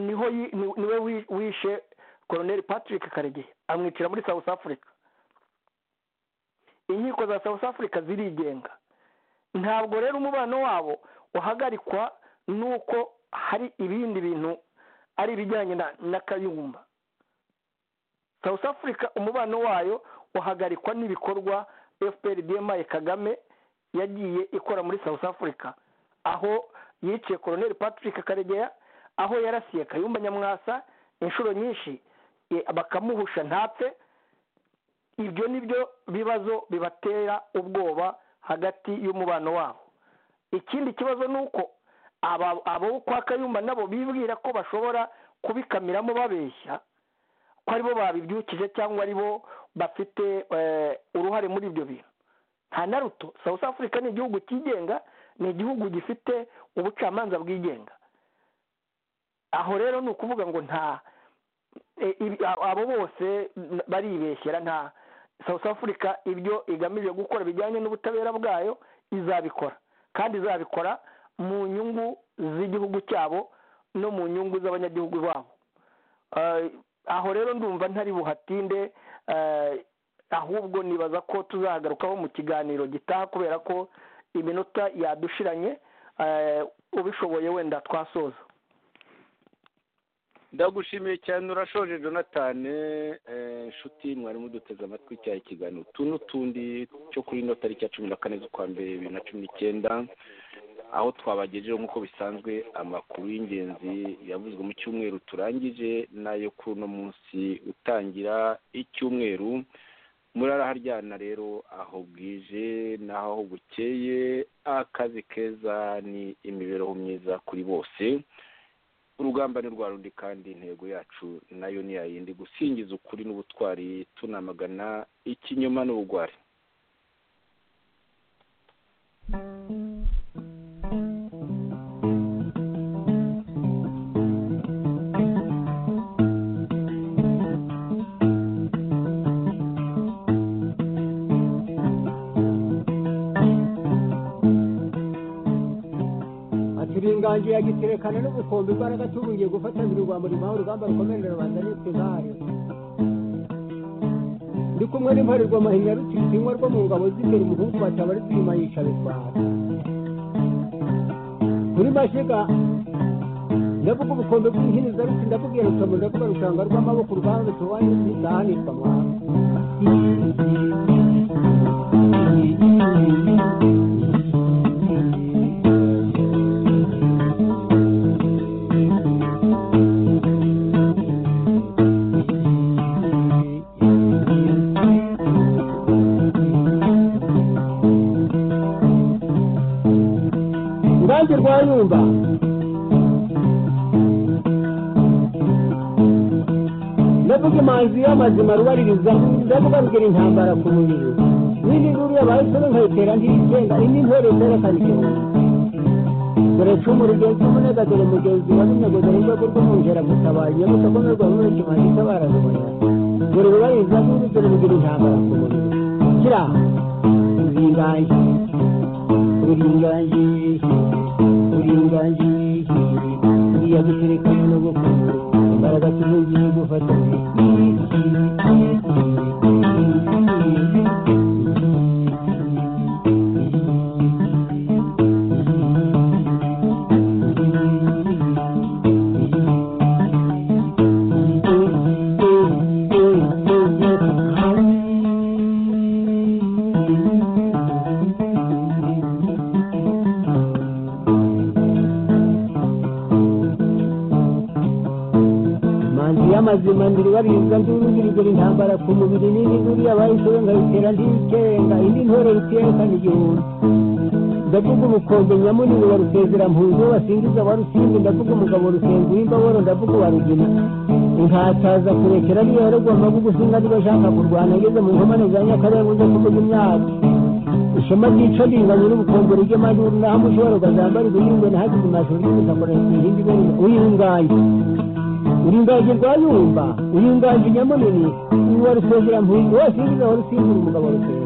niho yi- ni- niwe wi- wishe colonel patrick karegeya amwicira muri south africa inkiko za south africa zirigenga ntabwo rero umubano wabo uhagarikwa n'uko hari ibindi bintu ari ibijyanye na- na kayumba south africa umubano wayo uhagarikwa n'ibikorwa fpr dmi kagame yagiye ikora muri south africa aho yiciye colonel patrick karegeya aho yarasiye kayumba nyamwasa inshuro nyinshi eh, bakamuhusha ntapfe ibyo ni byo bibazo bibatera ubwoba hagati y'umubano wabo ikindi kibazo ni uko aba- abo kwa kayumba nabo bibwira ko bashobora kubikamiramo babeshya ko aribo babibyukije cyangwa aribo bafite eh, uruhare muri ibyo bintu nta na ruto south africa ni igihugu cyigenga ni igihugu gifite ubucamanza bwigenga aho rero ni ukuvuga ngo nta e- ibi- a- abo bose n- baribeshyera nta south africa ibyo igamije gukora bijyanye n'ubutabera bwayo izabikora kandi izabikora mu nyungu z'igihugu cyabo no mu nyungu z'abanyagihugu babo Eh, aho rero ndumva ntari buhatinde eh, ahubwo nibaza ko tuzahagarukaho mu kiganiro gitaha kubera ko iminota yadushiranye eh, ubishoboye wenda twasoza ndagushimiye cyane urashoje jonathan eh, inshuti mwari muduteze amatwi cya ikiganiro utu n'utundi cyo kuri ino tariki ya cumi na kane z'ukwa mbere bibiri na cumi n'icyenda aho twabagejejeho nk'uko bisanzwe amakuru y'ingenzi yavuzwe mu cyumweru turangije n'ayo kuri uno munsi utangira icyumweru muraraharyana rero aho bwije n'aho bukeye akazi keza ni imibereho myiza kuri bose urugamba ni rwa rundi kandi intego yacu nayo ni yayindi gusingiza ukuri n'ubutwari tunamagana ikinyoma n'ubugwari ati uringanje yagiterekana n'ubukombe imbaraga tubungiye gufatanira urwambo rimuha urugamba rukomerera rubanda nitwe nkayo ndi kumwe n'imparerwa mahinya rutisinywa rwo mu ngabo z'imbere umuhungu bataba ari rwima yica bitwara muri mashiga ndavuga ubukombe bw'inkiniza ruti ndakubwira rutomo ndavuga rushanga rw'amaboko urugamba rutobaye rusizahanirwa mwana urubanza rwa nyumba ndavuga imanzi y'amazima rubaririza ndavuga rugira intambara ku mubiri n'indi nduru yabaye isoro nkayitera ntiyigenga indi ntore zerekana igihumbi dore cumu rigenzi umunega dore mugenzi wa binegeza urwego rw'umwungera gutabaye gusakomerwa muri kimanzi itabarazubonera dore rubaririza n'indi dore rugira intambara ku mubiri kira uringaye uringaye uringaye uriya guserekanye no gukunda imbaraga tuzugiye gufatanya manzi y'amazima ndiri baribwa nduru ndirigira intambara ku mubiri n'indi nduriya bahisemo nkayitera ndikenga indi ntore rutiyekana igihumbi ndavuga ubukombe nyamunini wa rusezera mpunzi wasingiza wa rusimbi ndavuga umugabo rusenga uw'imbaboro ndavuga uwa rugina inkataza kurekera niyo yaragwa amavuga usinga niba ashaka kurwana ageze mu nkomane za nyakarenga njya kuvuga imyaka ishema ryica ringanya n'ubukombe rijya amajuru naho amushobora ukazambara ibihingwe nahagize amashuri y'ubutaka ihindi ibintu uyihunganye uringaje rwayumba uringaje nyamunini uwa rusezera mpunzi wose uriza wa rusimbura umugabo rusezera